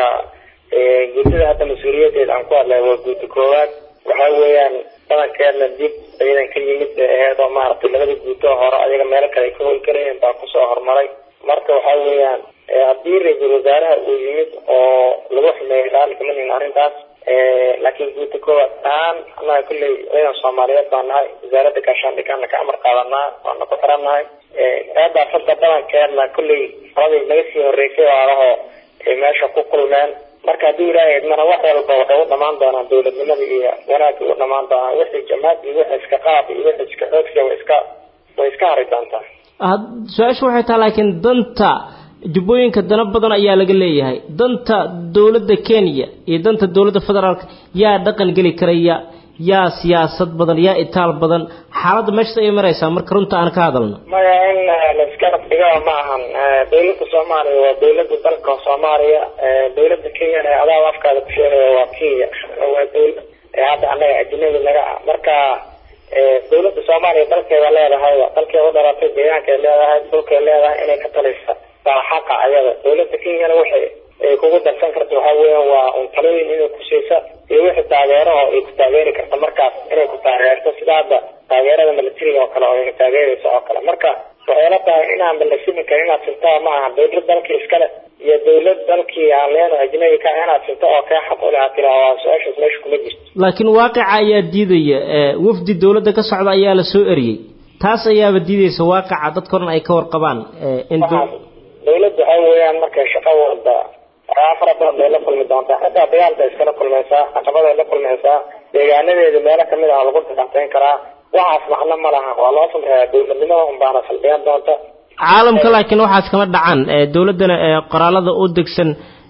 guutada hadda mas-uuliyadeeda aan ku hadlay waa guuta koowaad waxa weeyaan badankeedna dib ciidan ka yimid bay aheyd oo maaragtay labada guuto hore ayaga meelo kale ay ka hoy karayeen baa kusoo horumaray marka waxa weeyaan haddii ra-iisul wasaaraha uu yimid oo lagu xumeeyay raali kama nihin arrintaas laakiin guuta koowaad ahaan annaga kulley ciidan soomaaliyeed baa nahay wasaaradda gaashaandhigana ka amar qaadanaa waana ku xiran nahay eedaas hadda badankeedna kulley qoladii naga sii horeysay waalahoo ay meesha ku kulmeen marka haddii ilaahay idmana wax walba waxay u dhamaan doonaan dowladnimada iyo wanaagga u dhamaan doonaan wixii jamaad iyo wixii iska qaab iyo wixii iska xoogsiya way iska way iska hari doontaa su-aashu waxay tahay laakiin danta jubbooyinka dana badan ayaa laga leeyahay danta dowladda kenya iyo danta dowladda federaalka yaa dhaqan geli karaya yaa siyaasad badan yaa itaal badan xaaladda meeshas ayay maraysaa marka runta aan ka hadalno maya in laiska dhigaa ma ahan dowladda soomaaliya waa dowladda dalka soomaaliya dowladda kenyana adaaba afkaada ku sheegaya waa kenya waa dowlad hadda annaga ajnabi naga ah marka dowladda soomaaliya dalkeeda leedahay dalkeeda u dhalatay deegaankeed leedahay dhulkay leedahay inay ka talisa baa xaqa ayada dowladda kenyana waxay ay kugu darsan karta waxa weeyaan waa un talooyin inay kusiisa iyo wixii taageero oo ay ku taageeri karta markaas inay ku taageerto sida hadda taageerada militariga oo kale oo ayna taageerayso oo kale marka waxay la tahay inaanba la simi karin inaad sintaa ma aha dowlad dalkii iskale iyo dowlad dalkii aan leeno ajnabi ka inaad sinto oo kee xaq ule aad tiraa waa su-aashaas meesha kuma jirto laakiin waaqica ayaa diidaya wafdi dowladda ka socda ayaa la soo eriyey taas ayaaba diidaysa waaqica dadka oran ay ka warqabaan in dowladda waxa weeyaan markay shaqo walba waxyaa fara badan bay la kulmi doontaa xitaa dagaal bay iskala kulmaysaa caqabaday la kulmaysaa deegaanadeeda meelo kamid ah lagu daqateyn karaa waxaas macno ma laha waa loo samreeyaa dowladnimada unbaana salbiyan doonta caalamka laakiin waxaas kama dhacaan dowladdana qoraalada u degsan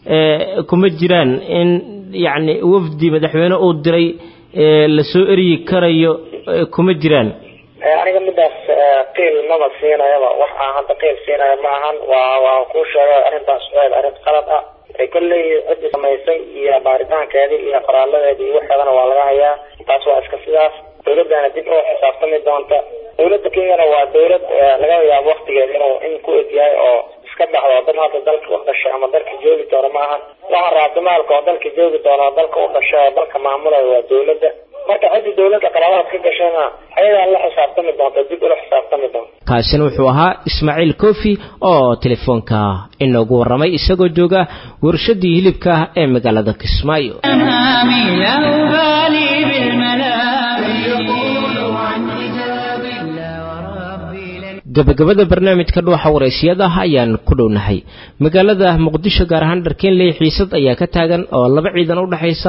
kuma jiraan in yacni wafdi madaxweyne uu diray la soo eryi karayo kuma jiraan aniga midaas qiil maba siinayaba wax aan hadda qiil siinaya ma ahan waa waa kuu sheegay arrintaas waxeed arrin qalad ah kolley ciddii samaysay iyo baaritaankeedii iyo qoraaladeedii iyo waxeedana waa laga hayaa taas waa iska sidaas dowladdana dib oo xisaabtami doonta dowladda kenyana waa dowlad laga yaabo waktigeeda inuu in ku eg yahay oo iska baxdo dad hadda dalka u dhashay ama dalka joogi doona ma ahan waxa raabtimaalka oo dalka joogi doona oo dalka u dhashay oo dalka maamulaya waa dowladda marka ciddii dowladda qalaadaad ka gashayna ayadaa la xisaabtami doonta dib ula xisaabtami doonta kaasina wuxuu ahaa ismaaciil kofi oo telefoonka inoogu warramay isagoo jooga warshadii hilibka ee magaalada kismaayo gabagabada barnaamijka dhuuxa wareysiyada ayaan ku dhownahay magaalada muqdisho gaar ahaan dharkeenley xiisad ayaa ka taagan oo laba ciidan u dhexaysa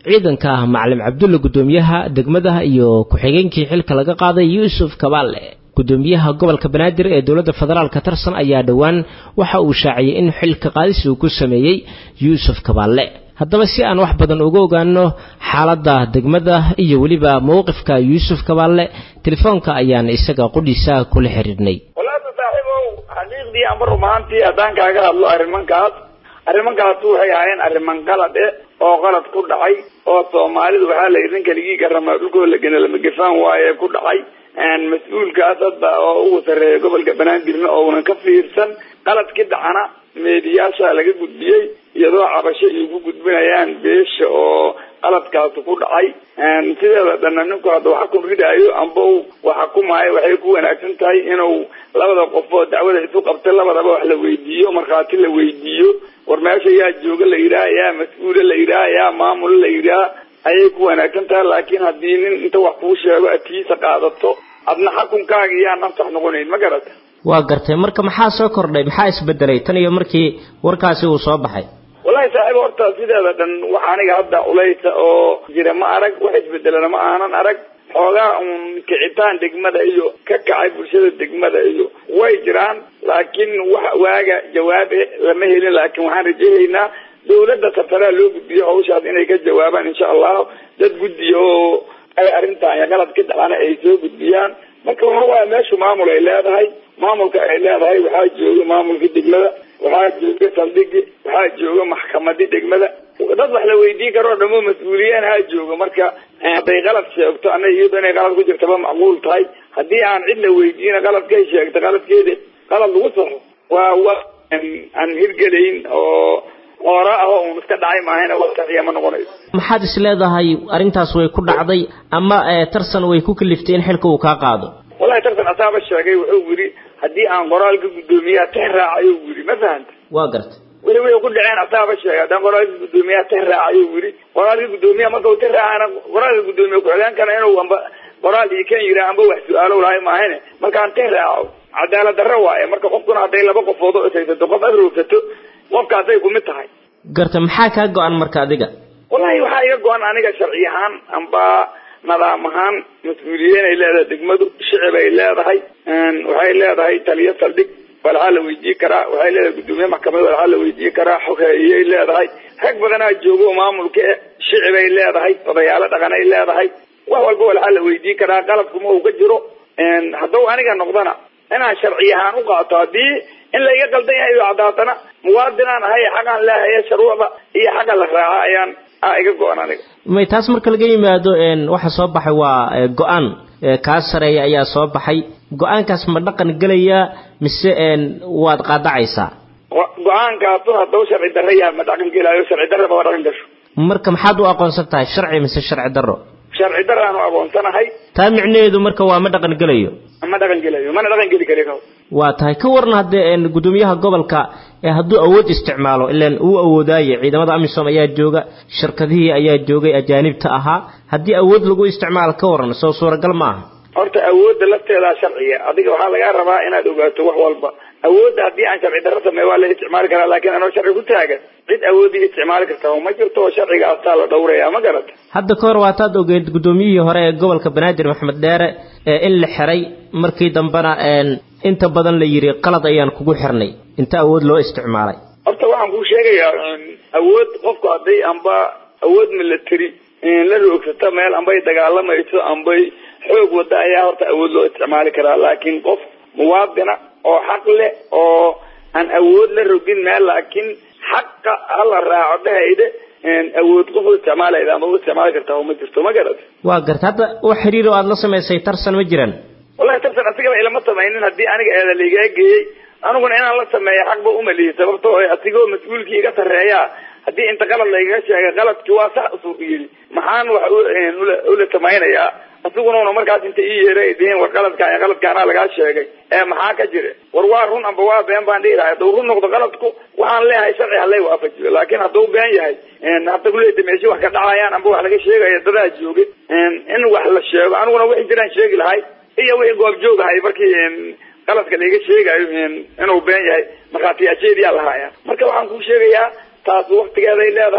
ciidanka ah macalin cabdulle guddoomiyaha degmada iyo ku-xigeenkii xilka laga qaaday yuusuf kabaale gudoomiyaha gobolka banaadir ee dowladda federaalka tarsan ayaa dhowaan waxa uu shaaciyey in xilka qaadis uu ku sameeyey yuusuf kabaalle haddaba si aan wax badan uga ogaano xaaladda degmada iyo weliba mowqifka yuusuf kabaalle telefoonka ayaan isaga qudhiisa kula xiriirnay walaata saaxiibow xaqiiqdii amba rumaantii haddaan kaaga hadlo arrimankaas arrimankaas waxay ahaayeen arriman qalad eh oo qalad ku dhacay oo soomaalidu waxaa la yidhi ninka ligii garama dhulkoo la gena lama gefaan waaye ku dhacay mas-uulkaas hadda oo ugu sarreeya gobolka banaadirna ounan ka fiirsan qaladkii dhacana meediyaasha laga gudbiyey iyadoo cabasho iyo ku gudbinayaan beesha oo qaladkaasi ku dhacay sideeda dhanna ninku hadda wax xukun ridaayo amba u wax xukumaayo waxay ku wanaagsan tahay inuu labada qofoo dacwada isu qabtay labadaba wax la weydiiyo markhaati la weydiiyo war meesha yaa jooga la yidhaha yaa mas-uula la yidhaha yaa maamula la yidhaha ayay ku wanaagsan tahay laakiin haddii nin inta wax kuu sheego atiisa qaadato adna xukunkaaga iyaan naftax noqonayn ma garata waa gartay marka maxaa soo kordhay maxaa isbedelay tan iyo markii warkaasi uu soo baxay wallahi saaxiib horta sideeda dhan wax aniga hadda ulaysa oo jira ma arag wax isbedelana ma aanan arag xoogaa uun kicitaan degmada iyo ka kacay bulshada degmada iyo way jiraan laakiin wax waaga jawaabe lama helin laakiin waxaan rajahaynaa dawladda safaraa loo gudbiyo hawshaas inay ka jawaabaan insha allahu dad guddiya oo ay arrintan iyo qalad ka dhacana ay soo gudbiyaan marka waxa waaya meeshu maamul ay leedahay maamulka ay leedahay waxaa jooga maamulka degmada waxaa jooga saldhigi waxaa jooga maxkamadii degmada dad wax la weydiin karo dhamo mas-uuliyiin haa jooga marka hadday qalad sheegto ana iyado inay qalad ku jirtaba macquul tahay haddii aan cid la weydiina qaladkay sheegta qaladkeeda qalad lagu saxo waa wa aan hirgelayn oo qoora ah oo un iska dhacay maahayna wax saxiya ma noqonayso maxaad is leedahay arrintaas way ku dhacday ama tarsan way ku kaliftay in xilka uu kaa qaado wallahi tartan asaaba sheegay wuxuu yidhi haddii aan qoraalka guddoomiyaha tix raacayo yidhi ma fahanta waa gartay weli way ku dhaceen asaaba sheegay haddaan qoraalka guddoomiyaha tix raacayo yidhi qoraalka guddoomiyaha marka uu tix raacana qoraalka guddoomiya ku-xigeenkana inuu amba qoraal iyo kan yidhaha amba wax su-aalo lahay maahane markaan tix raaco cadaalad darro waaye marka qofkuna hadday laba qofood oo ishaysato qof afrogsato qofkaasay kumid tahay garta maxaa kaa go-an marka adiga wallahi waxaa iga go-an aniga sharci ahaan amba nidaam ahaan mas-uuliyiin ay leedahay degmadu shicib ay leedahay waxay leedahay taliyo saldhig walxaa la weydiin karaa waxay leedahay guddoomiye maxkamad walxaa la weydiin karaa xogeeyay leedahay rag badanaa joogo oo maamulka e shicib ay leedahay odayaalo dhaqan ay leedahay wax walba walxaa la weydiin karaa qaladkuma uu ka jiro hadduu aniga noqdana inaan sharci ahaan u qaato haddii in la iga qaldan yahay iyo caddaatana muwaadinaan ahay xaqaan leehaye shuruucda iyo xaqa la raaca ayaan a iga go-an aniga may taas marka laga yimaado waxa soo baxay waa go-aan kaa sareeya ayaa soo baxay go-aankaas ma dhaqan gelayaa mise waad qaadacaysaa go-aankaasu hadduu sharci darro yahay ma dhaqan gelaayo sharci darraba waa dhaqan gasho marka maxaad u aqoonsan tahay sharci mise sharci darro sharci darraanu aqoonsanahay taa micnaheedu marka waa ma dhaqan gelayo ma dhaqan gelayo mana dhaqan geli kari ka waa tahay ka warna haddee guddoomiyaha gobolka ee hadduu awood isticmaalo ilaan uu awoodaaye ciidamada amisom ayaa jooga shirkadihii ayaa joogay ajaanibta ahaa haddii awood lagu isticmaalo ka waran soo suuragal ma aha horta awoodda lafteedaa sharciya adiga waxaa lagaa rabaa inaad ogaato wax walba awoodda haddii aan sharci darro sameeyo waa la isticmaali karaa laakiin anoo sharci ku taagan cid awoodii isticmaali karta ma jirto oo sharciga astaa la dhowraya ma garata hadda ka hor waataad ogeed guddoomiyihii hore ee gobolka banaadir maxamed dheere in la xiray markii dambena inta badan la yidhi qalad ayaan kugu xirnay inta awood loo isticmaalay horta waxaan kuu sheegayaa awood qofku hadday amba awood military la roogsato meel ambay dagaalamayso ambay xoog wada ayaa horta awood loo isticmaali karaa laakiin qof muwaadina oo xaq leh oo aan awood la rogin meel laakiin xaqa hala raaco dhahayde awood qof u isticmaalayda ama u isticmaali kartaa oo ma jirto ma garata waa garta hadda wax xiriir oo aada la samaysay tarsan ma jiraan wallahi tarsan asigaba ilama samaynin haddii aniga eeda laigaa geeyey aniguna inaan la sameeyo xaqba umalihi sababtoo asigoo mas-uulkii iga sarreeya haddii inta qalad laigaga sheegay qaladkii waa sax usuu yidhi maxaan wax ula samaynayaa asiguna una markaas inta ii yeeray ay dihiin war qaladkaan qaladkaanaa lagaa sheegay ee maxaa ka jira war waa run amba waa been baan dhihi lahay hadduu run noqdo qaladku waxaan leeyahay sharci halay waafajiyo laakiin hadduu been yahay hadda kuleeta meeshi wax ka dhacayaan amba wax laga sheegayo dadaa jooga in wax la sheego aniguna wixii jiraan sheegi lahay iyo wixii goob joogahay markii qaladka laiga sheegayo inuu been yahay markhaatiyaasheediyaa lahaaya marka waxaan kuu sheegayaa taas waktigeeday leedahay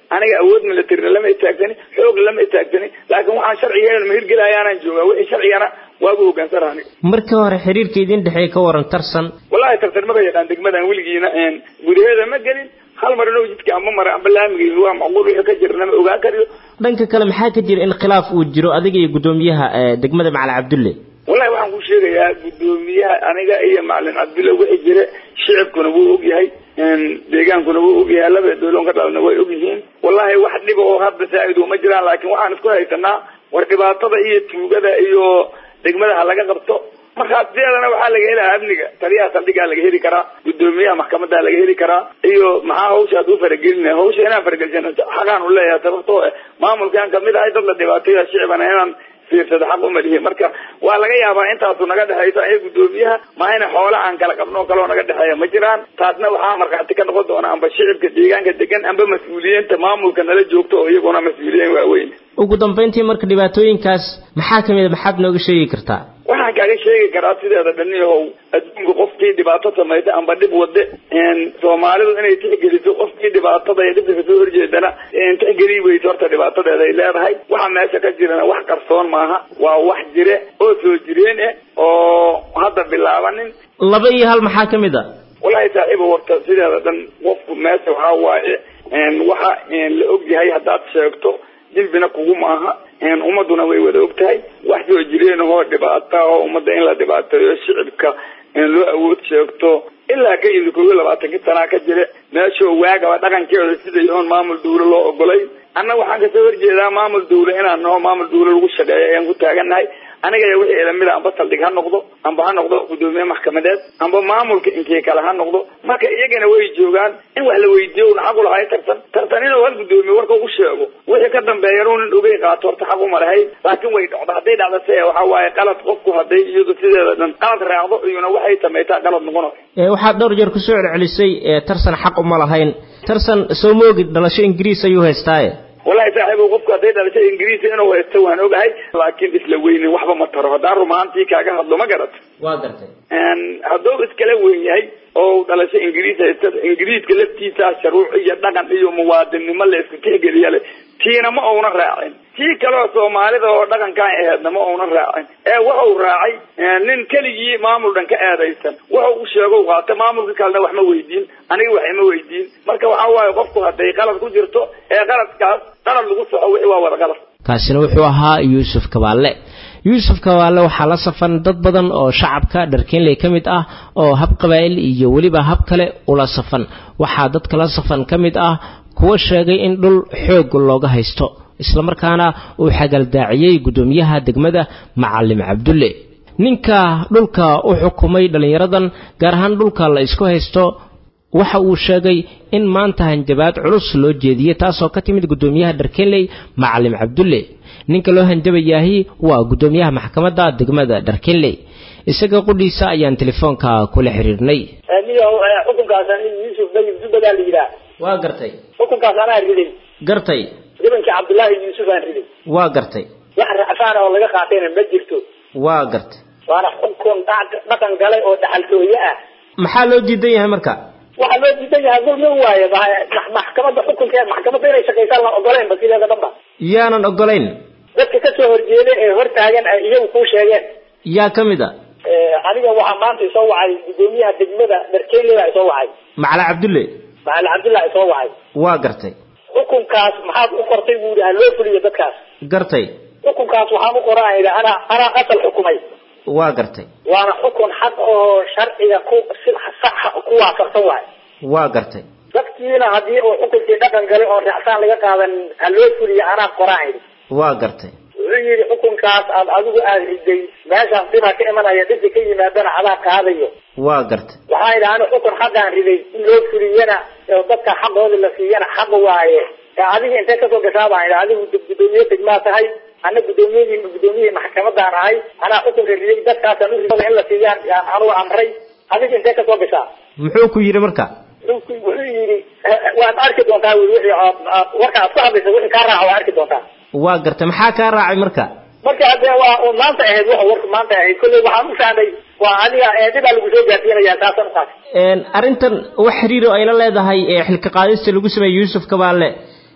aniga awood militarina lama itaagsani xoog lama itaagsani laakiin waxaan sharciga ma hirgelayaanaan joogaa wixii sharcigana waagu hogaansana aniga markii hore xiriirka idin dhexeeya ka waran tarsan wallahi tartan maba yaqaan degmadan weligiina gudaheeda ma gelin hal mar inuu jidka amba mara amba laamiga waa macquul wixii ka jirana ma ogaan kariyo dhanka kale maxaa ka jira in khilaaf uu jiro adiga iyo guddoomiyaha degmada macalin cabdulle wallahi waxaan ku sheegayaa guddoomiyaha aniga iyo macalin cabdulle wixii jira shicibkuna wuu ogyahay deegaankuna wuu ogyahay labada dowlon ka dhalna way ogyihiin wallahi wax dhiba oo hadda saa-id uma jiraan laakiin waxaan isku haysanaa war dhibaatada iyo tuugada iyo degmada ha laga qabto markaa sideedana waxaa laga helaa amniga taliyaha saldhigaa laga heli karaa guddoomiyaha maxkamadaa laga heli karaa iyo maxaa hawsha ad u faragelina hawsha inaan faragelsan xaqaan u leeyahay sababtoo maamulkaan kamid ahay dad la dhibaateeya shicibana inaan fiirsado xaq uma lihi marka waa laga yaabaa intaasu naga dhexayso aya guddoomiyaha maahayna xoola aan kala qabno kaloo naga dhexeeya ma jiraan taasna waxaa markhaati ka noqon doona amba shicibka deegaanka degan amba mas-uuliyiinta maamulka nala joogto oo iyaguna mas-uuliyiin waaweyn ugu dambayntii marka dhibaatooyinkaas maxaa kamid a maxaad nooga sheegi kartaa waxaan kaaga sheegi karaa sideeda dhaniyahow adduunka qofkii dhibaato samaysa amba dhib wade soomaalidu inay tixgeliso qofkii dhibaatada iyo dhibka kasoo horjeedana tixgeli weyso horta dhibaatadeeda ay leedahay waxa meesha ka jirana wax qarsoon maaha waa wax jire oo soo jireen eh oo hadda bilaabanin laba iyo hal maxaa kamid a wallahi saaxiiba warta sideeda dhan qofku meesha waxaa waaye waxa la ogyahay haddaad sheegto dembina kugu maaha ummaduna way wada og tahay wax soo jireen oo dhibaata oo ummadda in la dhibaateeyo shicibka loo awood sheegto ilaa ka yimid kow iyo labaatankii sanaa ka jire meeshoo waagaba dhaqankeeda siday oon maamul dawlo loo ogolay anna waxaan kasoo horjeedaa maamul dawle inaan naho maamul dawle lagu shaqeeyo ayaan ku taagannahay aniga iyo wixii ilamida amba saldhig ha noqdo amba ha noqdo guddoomiye maxkamadeed amba maamulka inkii kale ha noqdo marka iyagana way joogaan in wax la weydiiyo una xaq ulahay tartan tartan inuu hal guddoomiye warka u sheego wixii ka dambeeyana unan ogey qaato horta xaq uma lahay laakiin way dhocdo hadday dhacdo se waxa waaye qalad qofku hadday iyadu sideeda dhan qalad raacdo iyuna waxay samaytaa qalad noqonayo waxaad dhowr jeer kusoo celcelisay tarsan xaq uma lahayn tarsan soo moogid dhalasho ingiriis ayuu haystaaye wallahi saaxiibo qofku hadday dhalasho ingiriisi inuu haysto waan ogahay laakiin isla weynin waxba ma taro haddaan rumaantii kaaga hadlo ma garato waa gartay hadduu iskala weyn yahay oo dhalasho ingiriis haysta ingiriiska laftiisa sharuuc iyo dhaqan iyo muwaadinnimo la isku tixgeliya le tiina ma uuna raacin tii kaleo soomaalida oo dhaqankaan aheedna ma uuna raacin ee wuxuu raacay nin keligii maamul dhan ka eedaysan wuxuu u sheego qaata maamulka kalena wax ma weydiin aniga wax ima weydiin marka waxaa waaye qofku hadday qalad ku jirto ee qaladkaas qalad lagu soco wixii waa wada qalad kaasina wuxuu ahaa yuusuf kabaalle yuusuf kabaalle waxaa la safan dad badan oo shacabka dharkeenley ka mid ah oo hab qabaa'il iyo weliba hab kale ula safan waxaa dadka la safan ka mid ah kuwa sheegay in dhul xoog looga haysto islamarkaana uu xagaldaaciyey guddoomiyaha degmada macalim cabdulle ninka dhulka u xukumay dhallinyaradan gaar ahaan dhulka la isku haysto waxa uu sheegay in maanta hanjabaad culus loo jeediyey taasoo ka timid guddoomiyaha dharkenley macalim cabdulle ninka loo hanjabayaahi waa guddoomiyaha maxkamadda degmada dharkenley isaga qudhiisa ayaan telefoonka kula xiriirnay xukunkaas yuusuf dayib dubadaa la yidhaah waa gartay xukunkaas anaa riday gartay nimankii cabdullaahi yuusuf aan riday waa gartay wax racfaan oo laga qaatayna ma jirto waa gartay waana xukun dhaqan galay oo dhaxaltooye ah maxaa loo diidan yahay marka waxaa loo diidan yahay dulmi waaye maxkamadda xukunkeed maxkamadda inay shaqaysaan la ogolayn ba sideeda dhanba yaanan ogolayn dadka kasoo horjeeda ee hortaagan ay iyagu kuu sheegeen yaa ka mid a aniga waxaa maanta isoo wacay guddoomiyaha degmada darkeyle baa isoo wacay macala cabdulle macali cabdillah isoo wacay waa gartay xukunkaas maxaad u qortay buu yidhi ha loo fuliyo dadkaas gartay xukunkaas waxaan u qoraa yidhi anaa anaa asal xukumay waa gartay waana xukun xaq oo sharciga ku si saxa ku waafaqsan waay waa gartay dadkiina haddii uu xukunkii dhaqan galay oon raacsaan laga qaadan ha loo fuliyo anaa qoraan yidhi waa gartay wuxuu yidhi xukunkaas aad adigu aada riday meeshaas dhibaa ka imanaya dhibki ka yimaadana adaa qaadayo waa gartay waxaa yidhi ani xukun xaqaan riday in loo fuliyana oo dadka xaqooda la siiyana xaq waaye ee adiga intee kasoo gashaa baan yidhi adigu guddoomiye degmaa tahay ana guddoomiyadii guddoomiyihii maxkamadaan ahay anaa xukunka riday dadkaasaan u riday in la siiyaan yaan anugu amray adiga intee kasoo gashaa muxuu ku yidhi marka wuxuu yidhi waad arki doontaa wi wixii warka aad ku hadlaysa wixii kaa raaca waa arki doontaa waa gartay maxaa kaa raacay marka marka hadee waa un maanta ahayd wax warka maanta ahayd kolley waxaan u fahmay waa adiga dhibaa lagu soo gaarsiinaya taasaan uqaatay arrintan wax xiriiro ayla leedahay ee xilka qaadista lagu sameeyey yuusuf kabaalle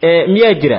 miyaa jira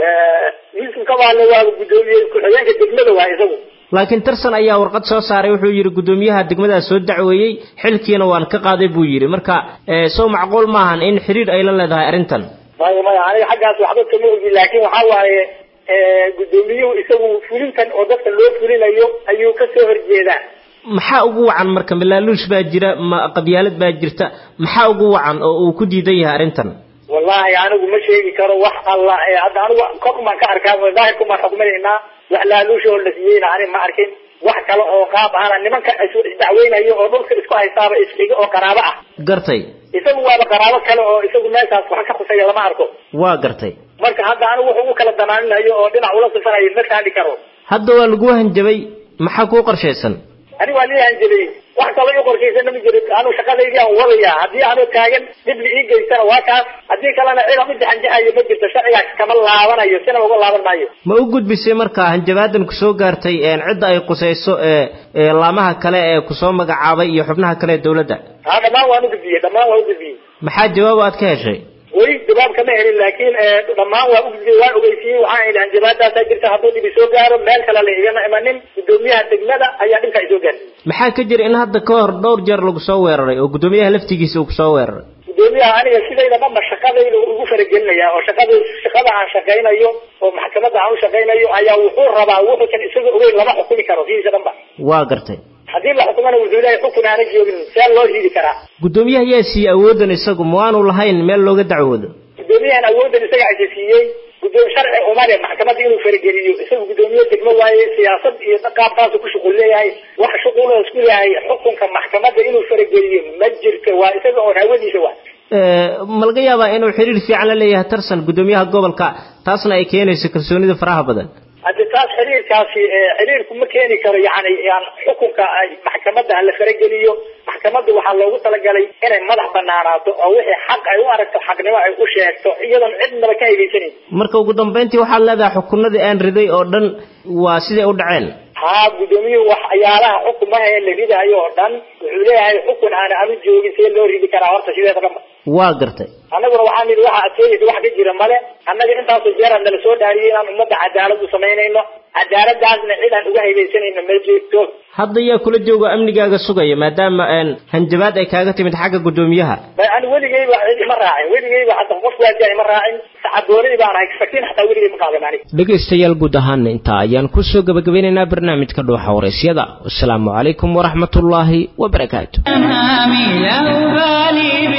yuusuf kabaale waa guddoomiye ku-xigeenka degmada waa isagu laakiin tarsan ayaa warqad soo saaray wuxuu yidhi guddoomiyaha degmadaas soo dacweeyey xilkiina waan ka qaaday buu yidhi marka sow macquul maahan in xiriir ay la leedahay arrintan maya maya aniga xaggaas waxba kama ogi laakiin waxa waaye guddoomiyuhu isagu fulintan oo dadka loo fulinayo ayuu ka soo horjeedaa maxaa ugu wacan marka malaaluush baa jira ma qabyaalad baa jirta maxaa ugu wacan oo uu ku diidan yahay arrintan wallahi anigu ma sheegi karo wax alla hadda anigu kor umaan ka arkaa daahirka umaan xukminaynaa wax laaluusha oo la siiyeyna ani ma arkin wax kale oo qaab ahana nimanka isdacweynayo oo dhulka isku haystaaba isxigo oo qaraabo ah gartay isagu waaba qaraabo kale oo isagu meeshaas wax ka khusaya lama arko waa gartay marka hadda anigu wuxuu ugu kala danaaminayo oo dhinac ula sifanayo ma taali karo hadda waa lagu hanjabay maxaa kuu qorshaysan ani waa lii hanjabay wax kaloo ii qorshaysana ma jiro anu shaqadaydii aan wadaya haddii aanu taagan dhib la ii geystana waa kaas haddii kalena cid aan u jaxanjaxayo ma jirto sharcigaas kama laabanayo sina uga laaban maayo ma u gudbisay marka hanjabaadan kusoo gaartay cidda ay qusayso ee laamaha kale ee kusoo magacaabay iyo xubnaha kale ee dawladda ha dhammaan waan u gudbiyey dhammaan waan u gudbiyey maxaa jawaab aad ka heshay weli jawaab kama helin laakiin dhammaan waa u gudbiyey waan ogeysiiyey waxaan idhi hanjabaadaasaa jirta hadduu dhibi soo gaaro meel kale la igama imanin guddoomiyaha degmada ayaa dhibka isoo gaarsiiyey maxaa ka jira in hadda ka hor dhowr jeer lagu soo weeraray oo guddoomiyaha laftigiisa uu kusoo weeraray guddoomiyaha aniga sidayda dhanba shaqadayda ugu faragelinaya oo shaqada shaqada aan shaqaynayo oo maxkamadda aan u shaqaynayo ayaa wuxuu rabaa wuxuusan isaga ogeyn lama xukumi karo sidiisa dhanba waa gartay haddii la xukumana wuxuu leeyahay xukun aana joogin see loo riidi karaa guddoomiyaha yaa siiyey awoodan isagu ma aanu lahayn meel looga dacwoodo guddoomiyahan awoodan isaga aysa siiyey guddoom sharci umale maxkamadda inuu farageliyo isagu guddoomiye degmo waaye siyaasad iyo qaabkaasu ku shuqul leeyahay wax shuqul isku leeyahay xukunka maxkamadda inuu farageliyo ma jirto waa isaga oo hawadiisa waa ma laga yaabaa inuu xiriir fiican la leeyahay tarsan guddoomiyaha gobolka taasna ay keenayso kalsoonida faraha badan haddi taas xiriirkaasi xiriirku ma keeni karo yani yan xukunka maxkamadda hala farageliyo maxkamadda waxaa loogu talagalay inay madax banaanaato oo wixii xaq ay u aragto xaqnimo ay u sheegto iyadoon cidnaba ka haybaysanayn marka ugu dambayntii waxaad leedahay xukunadii aan riday oo dhan waa siday u dhaceen haa guddoomiyuhu waxyaalaha xukumaha ee la ridayo oo dhan wuxuu leeyahay xukun aan anu joogin see loo ridi karaa horta sideeda dhanba waa gartay annaguna waxaan nidhi waxa adkeeyaysa wax ka jira male annaga intaasoo jeeraan nala soo dhaariyay inaan ummadda cadaalad u samaynayno cadaaladaasna cid aan uga haybaysanayno ma jirto hadda yaa kula jooga amnigaaga sugaya maadaama hanjabaad ay kaaga timid xagga guddoomiyaha ani weligayba cid ima raacin weligayba hadda qof waajiya ima raacin sacadoonay baan ahay sakiin xataa weligay ma qaadan aniga dhegaystayaal guud ahaana intaa ayaan kusoo gabagabeynaynaa barnaamijka dhuuxa waraysyada wasalaamu calaykum waraxmatullaahi wabarakaatu